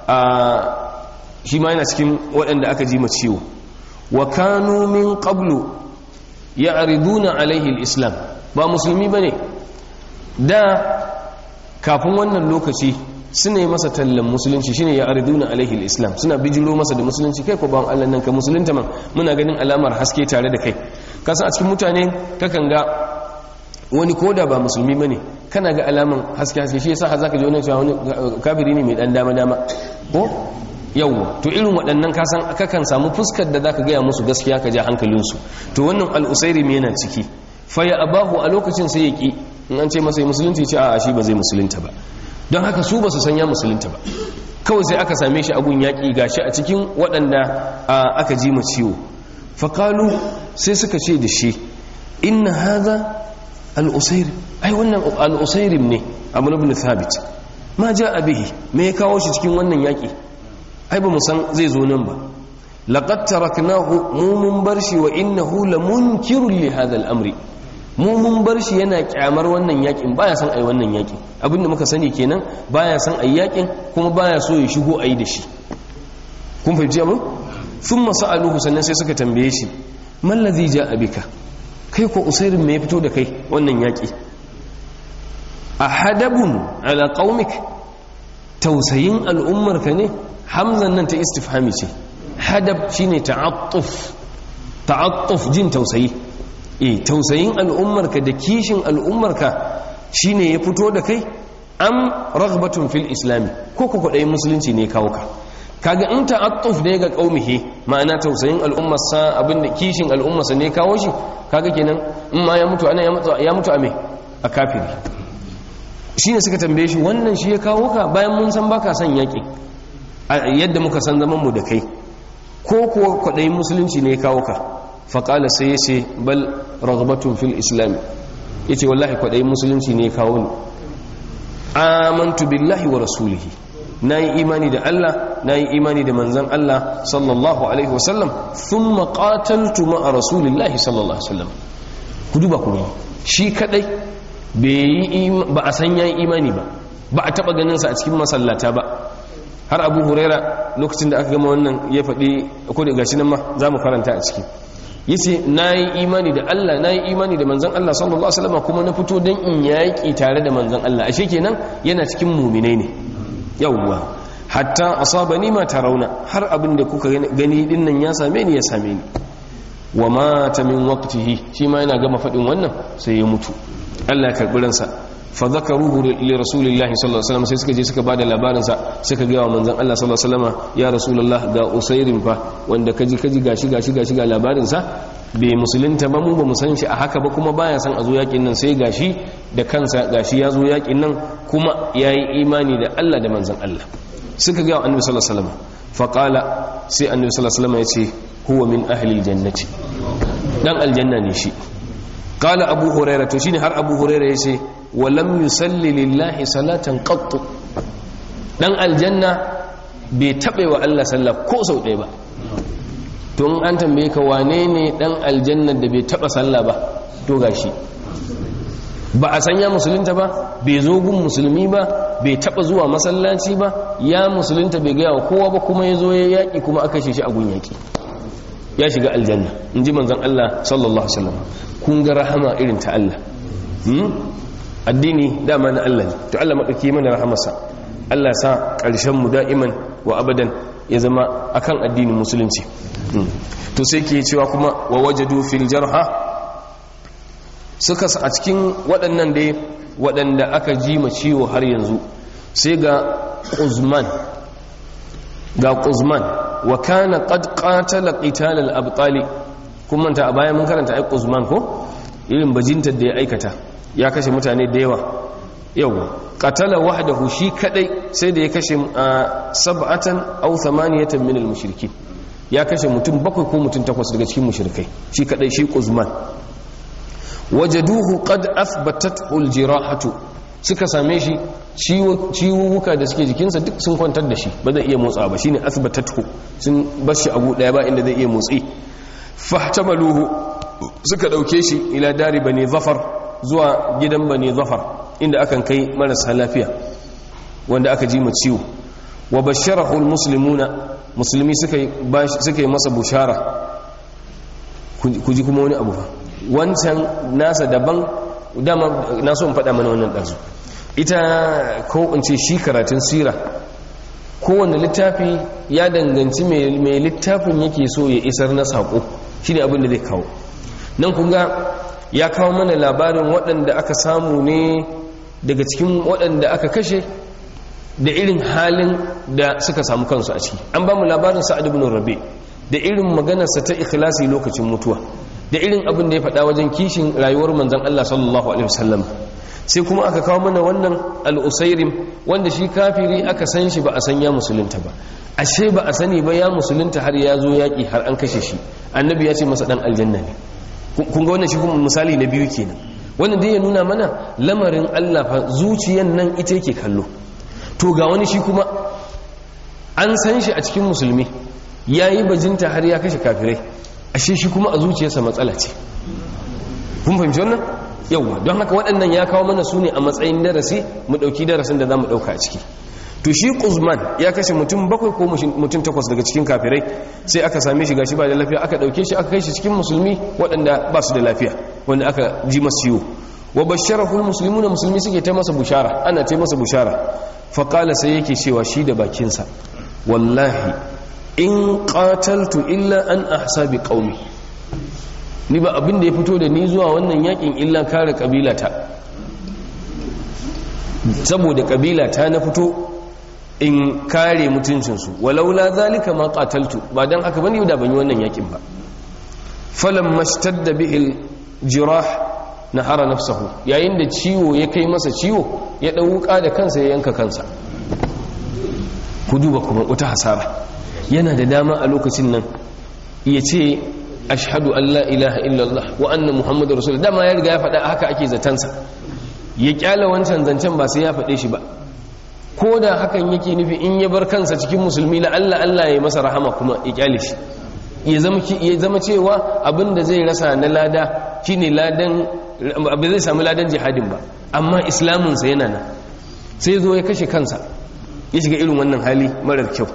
shi ma yana cikin waɗanda aka ji ciwo wa kanu min qablu ya ariduna alaihi islam ba musulmi ba ne da kafin wannan lokaci suna yi masa tallan musulunci shine ya ariduna alaihi islam suna bijiro masa da musulunci kai ko ban Allah nan ka musulunta man muna ganin alamar haske tare da kai kasan a cikin mutane kakan ga wani koda ba musulmi bane kana ga alaman haske haske shi yasa har zaka ji wani cewa wani kafiri ne mai dan dama dama ko yawwa to irin waɗannan kasan kakan samu fuskar da zaka gaya musu gaskiya ka ja hankalinsu to wannan al-usairi yana ciki fa ya abahu a lokacin sai ya ki in an ce masa musulunci ce a shi ba zai musulunta ba don haka su ba su sanya musulunta ba kawai sai aka same shi agun yaƙi gashi a cikin waɗanda aka ji ma ciwo faƙalu sai suka ce da shi inna haza al'usairim ai wannan al'usairim ne abu ibn thabit ma ja abihi me ya kawo shi cikin wannan yaƙi ai ba mu san zai zo nan ba laqad taraknahu mu mun bar shi wa innahu lamunkirun li hadha al-amri mu mun bar shi yana kyamar wannan yakin baya san ai wannan yakin abinda muka sani kenan baya san ai yakin kuma baya so ya shigo ai da shi kun fahimci abin thumma sa'aluhu sannan sai suka tambaye shi man ladhi ja'a bika kai ko usairin me ya fito da kai wannan yaki ahadabun ala qaumik tausayin al'ummarka ne hamzan nan ta istifhami ce hadab shine ta'attuf ta'attuf jin tausayi e tausayin al'ummarka da kishin al'ummarka shine ya fito da kai am raghbatun fil islami ko ku kudai musulunci ne kawo ka kaga in ta'attuf da ga qaumihi ma'ana tausayin al'ummarsa abinda kishin al'ummarsa ne kawo shi kaga kenan in ma ya mutu ana ya mutu ya mutu a me a kafiri shine suka tambaye shi wannan shi ya kawo ka bayan mun san baka son yaki yadda muka san zaman mu da kai ko kuwa kudai musulunci ne kawo ka faƙala sai ya ce bal ragbatun fil islam ya ce wallahi kwaɗayi musulunci ne kawo ni amantu billahi wa rasulihi nayi imani da Allah nayi imani da manzon Allah sallallahu alaihi wasallam thumma qataltu ma'a rasulillahi sallallahu alaihi wasallam ku duba ku shi kadai ba a san yayi imani ba ba a taba ganin sa a cikin masallata ba har abu huraira lokacin da aka gama wannan ya faɗi ko da gashi nan ma za mu karanta a ciki yace nayi imani da Allah nayi imani da manzon Allah sallallahu alaihi wasallam kuma na fito dan in yaki tare da manzon Allah ashe kenan yana cikin mu'minai ne yawwa hatta asabani ma tarawna har abin da kuka gani din nan ya same ni ya same ni wa mata min waqtihi shi ma yana gama faɗin wannan sai ya mutu Allah ya karbi ransa fa zakaruhu li rasulillahi sallallahu alaihi wasallam sai suka je suka bada labarin sa suka ga wa manzon Allah sallallahu alaihi wasallam ya rasulullah ga usairin fa wanda kaji kaji gashi gashi gashi ga labarin sa bai musulunta ba mu ba mu san shi a haka ba kuma baya san a zo yakin nan sai gashi da kansa gashi ya zo yakin nan kuma yayi imani da Allah da manzon Allah suka ga annabi sallallahu alaihi wasallam fa qala sai annabi sallallahu alaihi wasallam ya ce huwa min ahli aljannati dan aljanna ne shi qala abu hurairah to shine har abu hurairah yace walam yusalli lillahi salatan qattu dan aljanna bai taɓe wa Allah sallah ko sau ɗaya ba tun an tambaye ka wane ne dan aljanna da bai taɓa sallah ba to gashi ba a sanya musulunta ba bai zo gun musulmi ba bai taɓa zuwa masallaci ba ya musulunta bai gaya wa kowa ba kuma ya zo ya yaƙi kuma aka shi a gun yaƙi ya shiga aljanna in ji manzan Allah sallallahu Alaihi wasallam kun ga rahama irin ta Allah addini dama na Allah ne to Allah maɗauki mana rahamarsa Allah sa ƙarshen mu da'iman wa abadan ya zama akan addinin musulunci to sai ke cewa kuma wa wajadu fil jarha suka a cikin waɗannan dai waɗanda aka ji ma ciwo har yanzu sai ga Uzman ga Uzman wa kana qad qatala qital al-abtali kuma ta a baya mun karanta ai Uzman ko irin bajintar da ya aikata ya kashe mutane da yawa yawa qatala wahdahu shi kadai sai da ya kashe sab'atan aw thamaniyatan min al-mushrikin ya kashe mutum bakwai ko mutum takwas daga cikin mushrikai shi kadai shi Uzman wajaduhu qad athbatat al-jirahatu suka same shi ciwuwuka da suke jikinsa duk sun kwantar da shi ba zai iya motsa ba shine athbatathu sun bar shi abu daya ba inda zai iya motsi fahtamaluhu suka dauke shi ila dari bani zafar zuwa gidan bani zafar inda akan kai marasa lafiya wanda aka ji ciwo wa basharahu almuslimuna musulmi suka yi suka yi masa bushara ku ji kuma wani abu fa wancan nasa daban dama na so in faɗa mana wannan ɗansu ita ko in ce shi karatun sira kowane littafi ya danganci mai littafin yake so ya isar na saƙo shi ne abin da zai kawo nan kunga ya kawo mana labarin waɗanda aka samu ne daga cikin waɗanda aka kashe da irin halin da suka samu kansu a ciki an ba mu labarin sa'ad ibn rabi da irin maganarsa ta ikhlasi lokacin mutuwa da irin abin da ya faɗa wajen kishin rayuwar manzon Allah sallallahu alaihi wasallam sai kuma aka kawo mana wannan al-usairim wanda shi kafiri aka san shi ba a san ya musulunta ba ashe ba a sani ba ya musulunta har ya zo yaƙi har an kashe shi annabi ya ce masa dan aljanna ne kun ga wannan shi kuma misali na biyu kenan wannan dai ya nuna mana lamarin Allah fa zuciyan nan ita yake kallo to ga wani shi kuma an san shi a cikin musulmi yayi bajinta har ya kashe kafirai ashe shi kuma a zuciyarsa matsala ce kun fahimci wannan yauwa don haka waɗannan ya kawo mana su ne a matsayin darasi mu ɗauki darasin da za mu ɗauka a ciki to shi kuzman ya kashe mutum bakwai ko mutum takwas daga cikin kafirai sai aka same shi gashi ba da lafiya aka ɗauke shi aka kai shi cikin musulmi waɗanda ba su da lafiya wanda aka ji masu ciwo wa basharahul muslimu na musulmi suke ta masa bushara ana ta masa bushara faƙala sai yake cewa shi da bakinsa wallahi in qataltu illa an ahsabi qaumi ni ba abin da ya fito da ni zuwa wannan yakin illa kare kabilata saboda kabilata na fito in kare mutuncinsu walaula zalika ma qataltu ba dan haka bane da ban yi wannan yakin ba falam mashtadda bihi jirah nahara nafsahu yayin da ciwo ya kai masa ciwo ya dauka da kansa ya yanka kansa ku duba kuma wata hasara yana da dama a lokacin nan ya ce ashhadu an la ilaha illallah wa anna muhammadu rasulullah dama ya riga ya faɗa haka ake zatansa ya kyala wancan zancen ba sai ya faɗe shi ba ko da hakan yake nufi in ya bar kansa cikin musulmi la Allah Allah ya masa rahama kuma ya kyale shi ya zama ya zama cewa abin da zai rasa na lada shine ladan ba zai samu ladan jihadin ba amma islamin sa yana nan sai zo ya kashe kansa ya shiga irin wannan hali marar kyau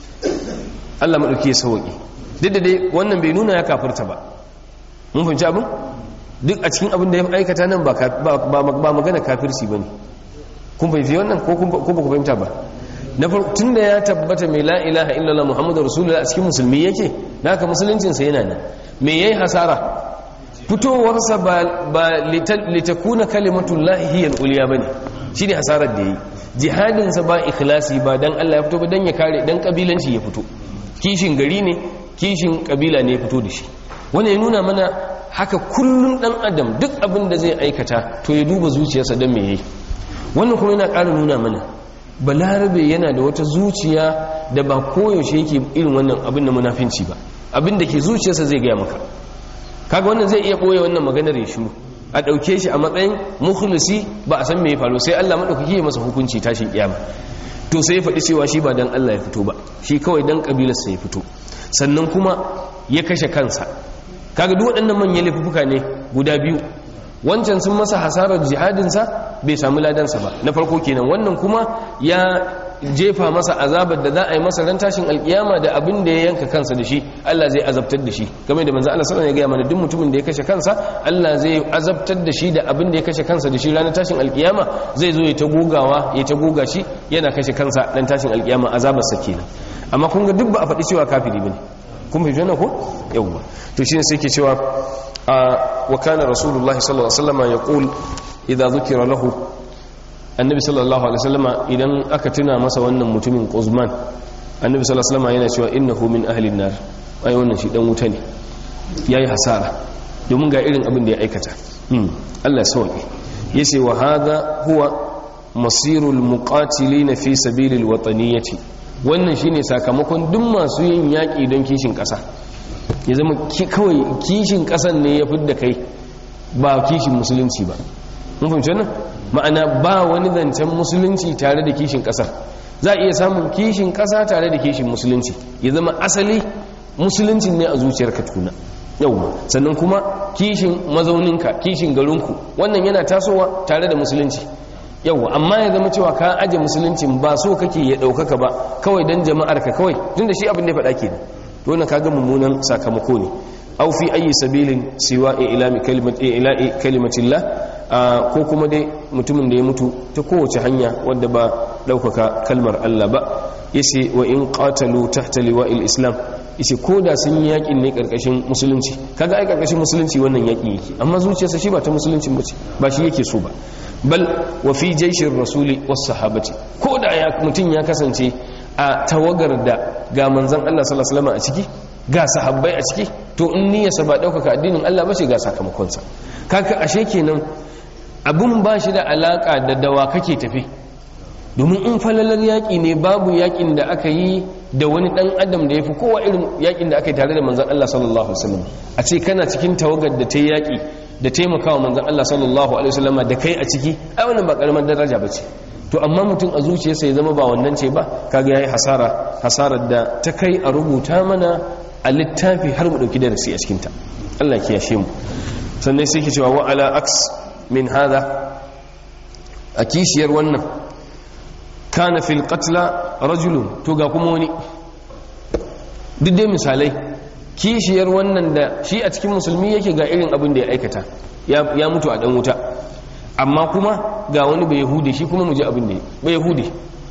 Allah madauki ya sauki duk da dai wannan bai nuna ya kafirta ba mun fahimci abin duk a cikin abin da ya aikata nan ba magana kafirci ba ne kun fahimci wannan ko ba ku fahimta ba na farko tun da ya tabbata mai la ilaha illallah muhammadu rasulullah a cikin musulmi yake na haka musuluncinsa yana nan me yayi hasara fitowarsa ba litakuna kalimatullahi hiyal uliya bane shine hasarar da yi jihadinsa ba ikhlasi ba dan Allah ya fito ba dan ya kare dan kabilanci ya fito kishin gari ne kishin kabila ne ya fito da shi wannan ya nuna mana haka kullum dan adam duk abin da zai aikata to ya duba zuciyarsa don me yayi wannan kuma yana ƙara nuna mana balarabe yana da wata zuciya da ba koyaushe yake irin wannan abin da munafinci ba abin da ke zuciyarsa zai gaya maka kaga wannan zai iya ɓoye wannan maganar ya shiru a ɗauke shi a matsayin mukhlisi ba a san me ya faru sai Allah maɗaukaki ya masa hukunci tashin kiyama to sai ya faɗi cewa shi ba dan Allah ya fito ba shi kawai dan kabilarsa ya fito sannan kuma ya kashe kansa kaga duk waɗannan manyan laifuka ne guda biyu wancan sun masa hasarar jihadinsa bai samu ladansa ba na farko kenan wannan kuma ya jefa masa azabar da za a yi masa ran tashin alkiyama da abin da ya yanka kansa da shi Allah zai azabtar da shi game da manzo Allah sallallahu alaihi wasallam ya gaya mana duk mutumin da ya kashe kansa Allah zai azabtar da shi da abin da ya kashe kansa da shi ranar tashin alkiyama zai zo ya ta gogawa ya ta goga shi yana kashe kansa ran tashin alkiyama azabar sa kenan amma kun ga duk ba a faɗi cewa kafiri bane kun fahimci wannan ko yawwa to shine sai ke cewa wa kana rasulullahi sallallahu alaihi wasallam yaqul idza dhukira lahu annabi sallallahu alaihi wasallam idan aka tuna masa wannan mutumin Quzman annabi sallallahu alaihi wasallam yana cewa innahu min ahli an-nar ai wannan shi dan wuta ne yayi hasara domin ga irin abin da ya aikata Allah ya sauke yace wa hadha huwa masirul muqatilin fi sabilil wataniyyati wannan shine sakamakon duk masu yin yaƙi don kishin ƙasa ya zama kawai kishin ƙasan ne ya fidda kai ba kishin musulunci ba mun fahimci wannan ma'ana ba wani zancen musulunci tare da kishin ƙasar za a iya samun kishin ƙasa tare da kishin musulunci ya zama asali musuluncin ne a zuciyar ka tuna yau sannan kuma kishin mazauninka kishin garinku wannan yana tasowa tare da musulunci yau amma ya zama cewa ka aje musuluncin ba so kake ya ɗaukaka ba kawai don jama'ar ka kawai tun da shi abin da ya faɗa ke to na kaga mummunan sakamako ne au fi ayi sabilin siwa ila'i kalimatillah ko kuma dai mutumin da ya mutu ta kowace hanya wadda ba ɗaukaka kalmar Allah ba yace wa in qatalu tahta liwa'il islam yace ko da sun yi yakin ne karkashin musulunci kaga ai karkashin musulunci wannan yaki yake amma zuciyarsa shi ba ta musulunci bace ba shi yake so ba bal wa fi jaishin rasuli was sahabati ko da ya mutum ya kasance a tawagar da ga manzon Allah sallallahu alaihi wasallam a ciki ga sahabbai a ciki to in niyyarsa ba daukaka addinin Allah bace ga sakamakonsa kaga ashe kenan abun ba shi da alaka da dawa kake tafi domin in falalar yaƙi ne babu yaƙin da aka yi da wani ɗan adam da ya fi kowa irin yaƙin da aka yi tare da manzan Allah sallallahu Alaihi wasallam a ce kana cikin tawagar da ta yi yaƙi da taimakawa manzan Allah sallallahu Alaihi wasallam da kai a ciki ai wannan ba ƙaramar daraja ba ce to amma mutum a zuciyarsa ya zama ba wannan ce ba kaga yayi hasara hasarar da ta kai a rubuta mana a littafi har mu dauki darasi a cikin ta Allah ya kiyashe mu sannan sai ke cewa wa ala aks min hada a kishiyar wannan kana fil qatla rajulun to ga kuma wani duk dai misalai kishiyar wannan da shi a cikin musulmi yake ga irin abin da ya aikata ya mutu a dan wuta amma kuma ga wani bai yahudi shi kuma mu ji abin da bai yahudi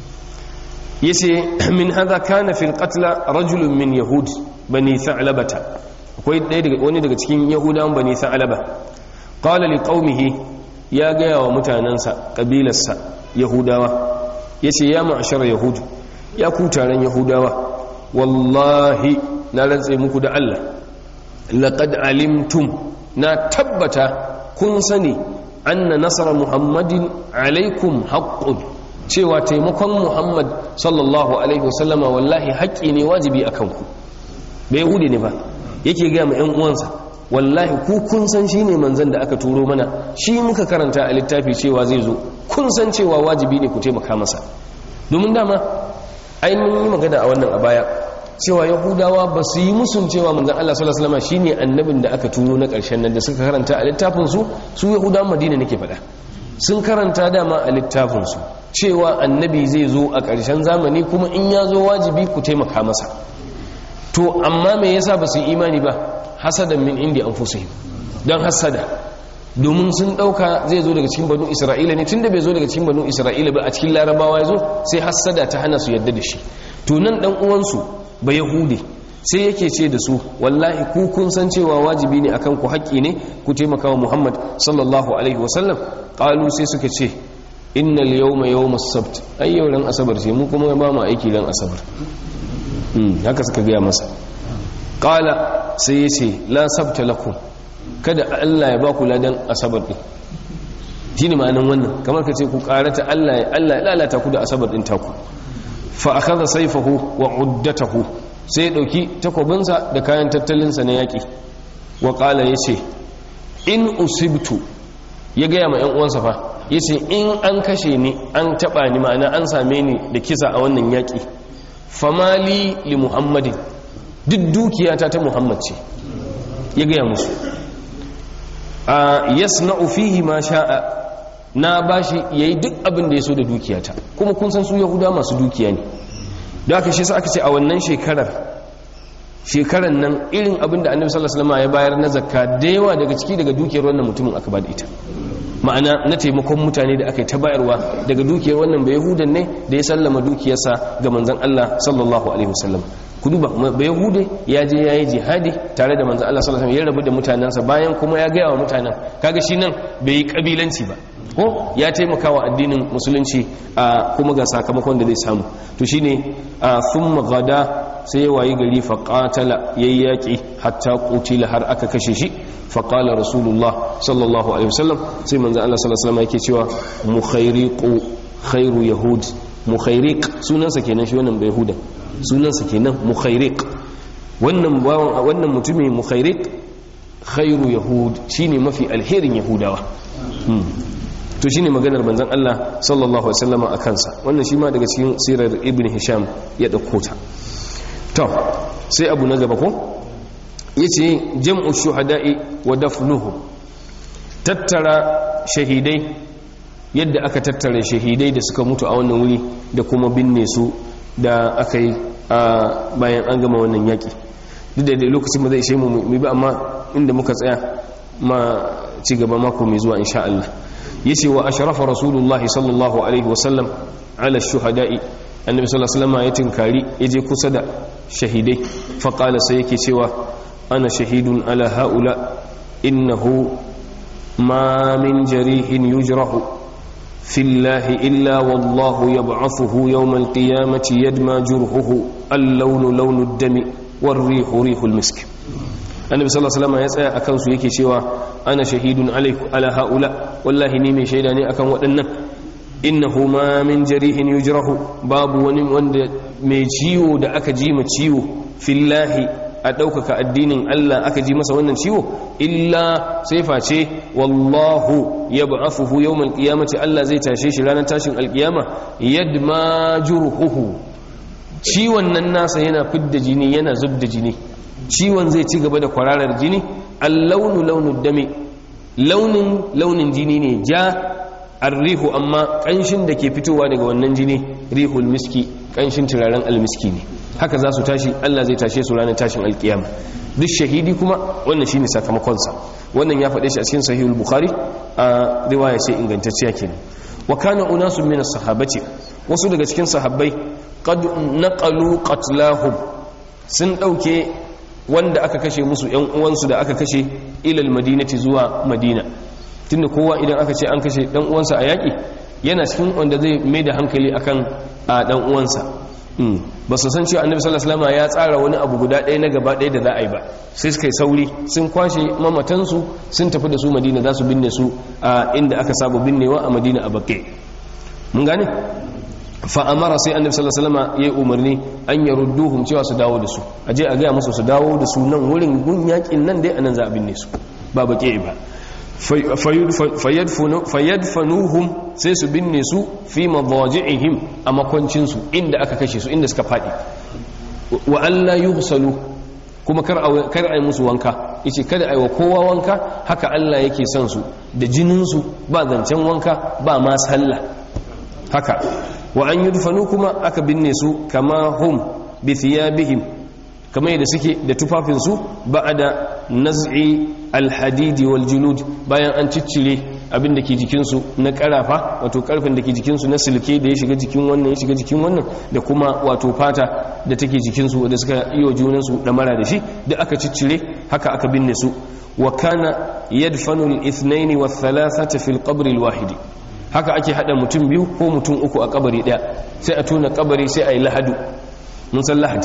yace min hadha kana fil qatla rajulun min yahud bani tha'labata akwai ɗaya daga wani daga cikin yahudawan bani tha'laba qala li qaumihi ya gaya wa mutanansa kabilarsa yahudawa yace ya ma'ashara yahudu ya ku taron yahudawa wallahi na rantse muku da Allah laqad alimtum na tabbata kun sani anna nasara muhammadin alaikum haqqun cewa taimakon muhammad sallallahu alaihi wasallama wallahi haƙƙi ne wajibi akan ku bai yahudi ne ba yake ga ma ƴan uwansa wallahi ku kun san shine manzon da aka turo mana shi muka karanta a littafi cewa zai zo kun san cewa wajibi ne ku taimaka masa domin dama ainihin yi magana a wannan a baya cewa yahudawa ba su yi musun cewa manzan Allah sallallahu alaihi wasallam shine annabin da aka turo na ƙarshen nan da suka karanta a littafin su su yahudawan madina nake faɗa sun karanta dama a littafin su cewa annabi zai zo a ƙarshen zamani kuma in ya zo wajibi ku taimaka masa to amma me yasa ba su yi imani ba hasadan min indi anfusihim don hasada domin sun dauka zai zo daga cikin banu isra'ila ne tunda bai zo daga cikin banu isra'ila ba a cikin larabawa ya zo sai hasada ta hana su yadda da shi to nan dan uwansu ba yahude sai yake ce da su wallahi ku kun san cewa wajibi ne akan ku haƙƙi ne ku taimaka wa muhammad sallallahu alaihi wasallam qalu sai suka ce innal yawma yawmus sabt ai yau ran asabar ce mu kuma ba mu aiki ran asabar haka suka gaya masa qala sai yace la sabta lakum kada Allah ya ba ku ladan asabar din shine ma'anan wannan kamar ka ce ku karata Allah ya Allah ya lalata ku da asabar din taku fa akhadha sayfahu wa uddatahu sai ya dauki takobinsa da kayan tattalinsa na yaki wa qala yace in usibtu ya gaya ma yan uwansa fa yace in an kashe ni an taba ni ma'ana an same ni da kisa a wannan yaki famali li muhammadin duk dukiyata ta muhammad ce ya gaya musu a yasna'u fihi ma sha'a na bashi yayi duk abin da ya so da dukiyata kuma kun san su yahuda masu dukiya ne da aka shi sa aka ce a wannan shekarar shekarar nan irin abin da annabi sallallahu alaihi wasallam ya bayar na zakka da yawa daga ciki daga dukiyar wannan mutumin aka bada ita ma'ana na taimakon mutane da aka yi ta bayarwa daga dukiyar wannan bai yahudan ne da ya sallama dukiyarsa ga manzon Allah sallallahu alaihi wasallam ku duba bai yahude ya je ya yi jihadi tare da manzon Allah sallallahu alaihi wasallam ya rabu da mutanensa bayan kuma ya gaya wa mutanen kaga shi nan bai yi kabilanci ba ko ya taimaka wa addinin musulunci a kuma ga sakamakon da zai samu to shine a thumma gada sai wayi gari fa qatala yayi yaki hatta qutila har aka kashe shi fa qala rasulullah sallallahu alaihi wasallam sai manzo Allah sallallahu alaihi wasallam yake cewa mukhairiqu khairu yahud mukhairiq sunansa kenan shi wannan bai yahuda sunansa kenan mukhairiq wannan wannan mutumin mukhairiq khairu yahud shine mafi alherin yahudawa to shine maganar manzon Allah sallallahu alaihi wasallam a kansa wannan shi ma daga cikin sirar ibn hisham ya dauko ta to sai abu na gaba ko yace jam'u shuhada'i wa dafnuhu tattara shahidai yadda aka tattara shahidai da suka mutu a wannan wuri da kuma binne su da aka yi bayan an gama wannan yaki duk da lokacin ba zai ishe mu mu bi amma inda muka tsaya ma ci gaba mako mai zuwa insha Allah yace wa ashrafa rasulullahi sallallahu alaihi wasallam ala shuhada'i annabi sallallahu alaihi wasallam ya tinkari yaje kusa da shahidai fa qala sai yake cewa ana shahidun ala haula innahu ma min jarihin yujrahu في الله إلا والله يبعثه يوم القيامة يدمى جرحه اللون لون الدم والريح ريح المسك annabi sallallahu alaihi wasallam ya tsaya akan su yake cewa ana shahidun alaikum ala haula wallahi ni mai shaida ne akan waɗannan innahu ma min jarihin yujrahu babu wani wanda mai ciwo da aka ji ma ciwo fillahi a ɗaukaka addinin Allah aka ji masa wannan ciwo illa sai face wallahu yab'athuhu yawmal qiyamati Allah zai tashe shi ranar tashin alkiyama yadma jurhuhu ciwon nan nasa yana fidda jini yana zubda jini ciwon zai ci gaba da kwararar jini allaunu launu dame launin launin jini ne ja arrihu amma kanshin da ke fitowa daga wannan jini rihul miski kanshin turaren almiski ne haka za su tashi Allah zai tashe su ranar tashin alkiyama duk shahidi kuma wannan shine sakamakonsa wannan ya faɗe shi a cikin sahihul bukhari a riwaya ce ingantacciya kenan wa kana unasun min as-sahabati wasu daga cikin sahabbai qad naqalu qatlahum sun dauke wanda aka kashe musu yan uwansu da aka kashe ilal madinati zuwa madina tunda kowa idan aka ce an kashe dan uwansa a yaki yana cikin wanda zai mai da hankali akan a dan uwansa ba su san cewa annabi sallallahu alaihi wasallam ya tsara wani abu guda ɗaya na gaba ɗaya da za a yi ba sai suka yi sauri sun kwashe mamatansu sun tafi da su madina za su binne su a inda aka saba binnewa a madina a bakke mun gane fa amara sai annabi sallallahu alaihi wasallam ya umarni an yarudduhum cewa su dawo da su aje a gaya musu su dawo da su nan wurin gun yakin nan dai anan za a binne su ba bakke ba fayyadfanuhum sai su binne su fi madaji'ihim a makwancinsu inda aka kashe su inda suka faɗi wa Allah yughsalu kuma kar a yi musu wanka yace kada a yi wa kowa wanka haka Allah yake son su da jininsu ba zancen wanka ba ma sallah haka wa an yudfanu kuma aka binne su kama hum bi thiyabihim kamar yadda suke da tufafinsu ba'da naz'i alhadidi wal julud bayan an ciccire abin da ke jikinsu na karafa wato karfin da ke jikinsu na silke da ya shiga jikin wannan ya shiga jikin wannan da kuma wato fata da take jikinsu da suka yi wa junansu mara da shi da aka ciccire haka aka binne su wa kana yadfanu al-ithnayn wa thalathata fi al-qabr al-wahid haka ake hada mutum biyu ko mutum uku a kabari daya sai a tona kabari sai a yi lahadu mun san lahad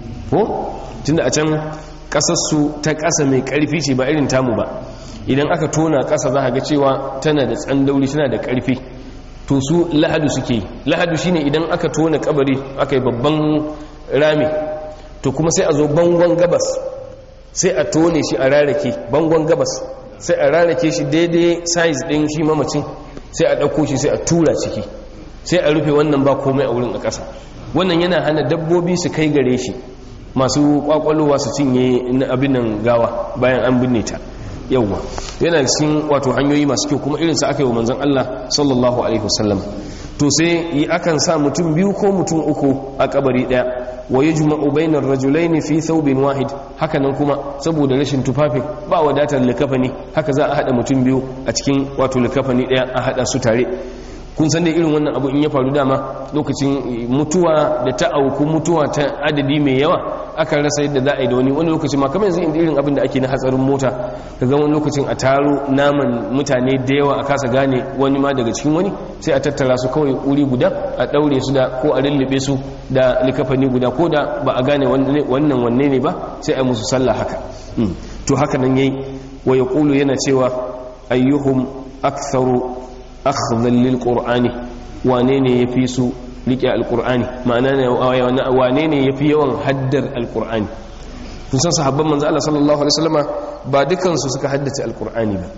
ko tunda a can kasarsu ta kasa mai karfi ce ba irin tamu ba idan aka tona kasa za ga cewa tana da tsandauri tana da karfi to su lahadu suke lahadu shine idan aka tona kabari aka yi babban rami to kuma sai a zo bangon gabas sai a tone shi a rarake bangon gabas sai a rarake shi daidai size din shi mamacin sai a ɗauko shi sai a tura ciki sai a rufe wannan ba komai a wurin a ƙasa wannan yana hana dabbobi su kai gare shi masu kwakwalowa su cinye abin nan gawa bayan an binne ta yawwa yana cikin wato hanyoyi masu kyau kuma irinsa aka yi wa manzon Allah sallallahu alaihi wasallam to sai yi akan sa mutum biyu ko mutum uku a kabari daya wa yajma'u bainar rajulaini fi thawbin wahid haka nan kuma saboda rashin tufafin ba wadatar likafani haka za a hada mutum biyu a cikin wato likafani daya a hada su tare kun san da irin wannan abu in ya faru dama lokacin mutuwa da ta auku mutuwa ta adadi mai yawa aka rasa yadda za a yi da wani wani lokacin ma kamar yanzu inda irin abin da ake na hatsarin mota ka ga wani lokacin a taro naman mutane da yawa a kasa gane wani ma daga cikin wani sai a tattara su kawai wuri guda a daure su da ko a lullube su da likafani guda ko da ba a gane wannan wanne ne ba sai a musu sallah haka to haka nan yayi wa yaqulu yana cewa ayyuhum aktharu akhdhan lil qur'ani wane ne yafi su rike alqur'ani ma'ana ne wane ne yafi yawan haddar alqur'ani kun san sahabban manzo Allah sallallahu alaihi wasallama ba dukan su suka haddace alqur'ani ba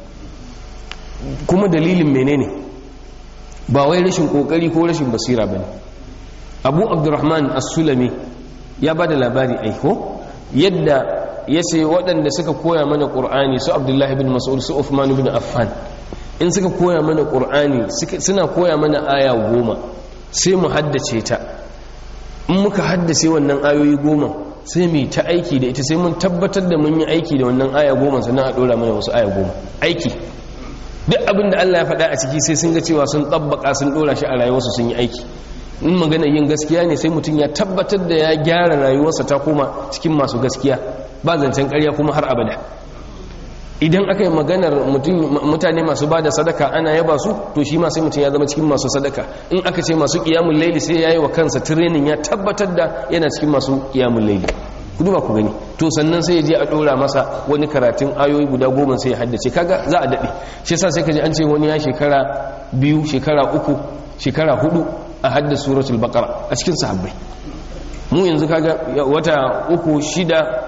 kuma dalilin menene ba wai rashin kokari ko rashin basira bane Abu Abdurrahman As-Sulami ya bada labari aiko yadda yace waɗanda suka koya mana qur'ani su Abdullahi ibn Mas'ud su Uthman ibn Affan in suka koya mana ƙur'ani suna koya mana aya goma sai mu haddace ta in muka haddace wannan ayoyi goma sai mu ta aiki da ita sai mun tabbatar da mun yi aiki da wannan aya goma sannan a ɗora mana wasu aya goma aiki duk abin da Allah ya faɗa a ciki sai sun ga cewa sun tabbaka sun ɗora shi a rayuwarsu sun yi aiki in magana yin gaskiya ne sai mutum ya tabbatar da ya gyara rayuwarsa ta koma cikin masu gaskiya ba zancen ƙarya kuma har abada idan aka yi maganar mutane masu ba da sadaka ana yaba su to shi ma sai mutum ya zama cikin masu sadaka in aka ce masu kiyamun laili sai ya yi wa kansa tirenin ya tabbatar da yana cikin masu kiyamun laili ku duba ku gani to sannan sai ya je a dora masa wani karatun ayoyi guda goma sai ya haddace kaga za a daɗe shi yasa sai ka ji an ce wani ya shekara biyu shekara uku shekara hudu a haddasa suratul baqara a cikin sahabbai mu yanzu kaga wata uku shida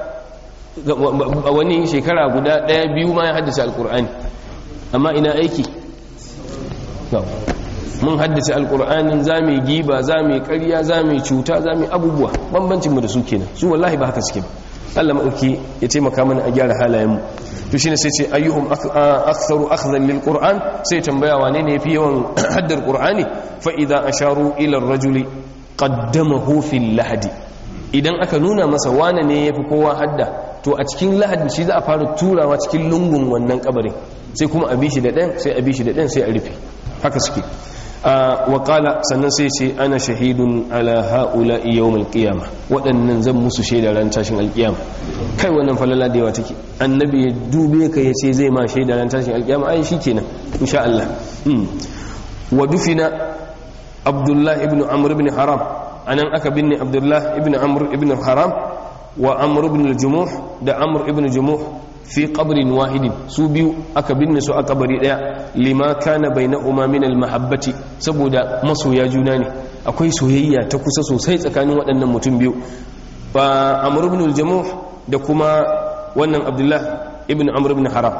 wani shekara guda daya biyu ma ya haddasa alkur'ani amma ina aiki mun haddace alkur'anin za mu giba za mu karya za mu cuta za mu abubuwa bambancinmu da su kenan su wallahi ba haka suke ba Allah maɗauki ya taimaka mana a gyara halayenmu to shine sai ce ayyuhum aktharu akhdhan lil qur'an sai tambaya wane ne yafi yawan haddar qur'ani fa idza asharu ila ar-rajuli qaddamahu fil lahdi idan aka nuna masa wane ne yafi kowa hadda to a cikin lahadin shi za a fara turawa cikin lungun wannan kabarin sai kuma a bishi da ɗan sai a bishi da ɗan sai a rufe haka suke wa qala sannan sai ce ana shahidun ala haula yawm alqiyama waɗannan zan musu shaida ran tashin alqiyama kai wannan falala da yawa take annabi ya dube ka yace zai ma shaida ran tashin alqiyama ai shikenan insha Allah wa dufina abdullah ibn amr ibn haram anan aka binne abdullah ibn amr ibn haram wa amr ibn al-jumuh da amr ibn jumuh fi qabrin wahidin su biyu aka binne su a kabari daya lima kana bainahuma min al-mahabbati saboda masoya juna ne akwai soyayya ta kusa sosai tsakanin waɗannan mutum biyu ba amr ibn al-jumuh da kuma wannan abdullah ibn amr ibn haram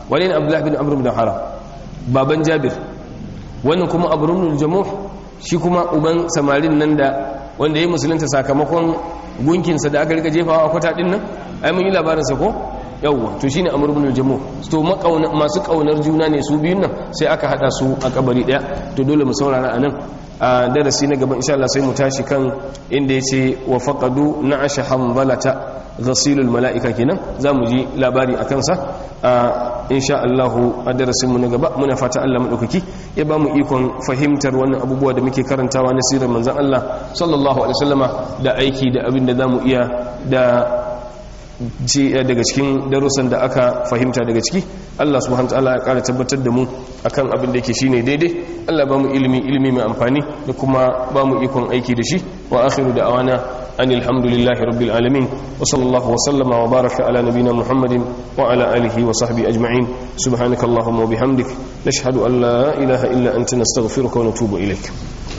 wani ne abdullahi bin amr bin haram baban jabir wannan kuma abu bin jamuh shi kuma uban samarin nan da wanda ya musulunta sakamakon gunkinsa da aka rika jefawa a kwata din nan ai mun yi labarinsa ko yawwa to shine amr ibn al-jamu to masu kaunar juna ne su biyun nan sai aka hada su a kabari daya to dole mu saurara anan a darasi na gaban insha Allah sai mu tashi kan inda yace wa faqadu na'asha hanzalata ghasilul mala'ika kenan zamu ji labari akan sa insha Allah a darasin mu na gaba muna fata Allah madaukaki ya ba mu ikon fahimtar wannan abubuwa da muke karantawa na sirar manzon Allah sallallahu alaihi wasallama da aiki da abin da zamu iya da daga cikin darussan da aka fahimta daga ciki Allah subhanahu wataala ya kara tabbatar da mu akan abin da yake shine daidai Allah ba mu ilimi ilimi mai amfani da kuma ba mu ikon aiki da shi wa akhiru da'awana anil hamdulillahi rabbil alamin wa sallallahu wa sallama wa baraka ala nabiyyina muhammadin wa ala alihi wa sahbihi ajma'in subhanakallahumma wa bihamdik nashhadu an la ilaha illa anta nastaghfiruka wa natubu ilaik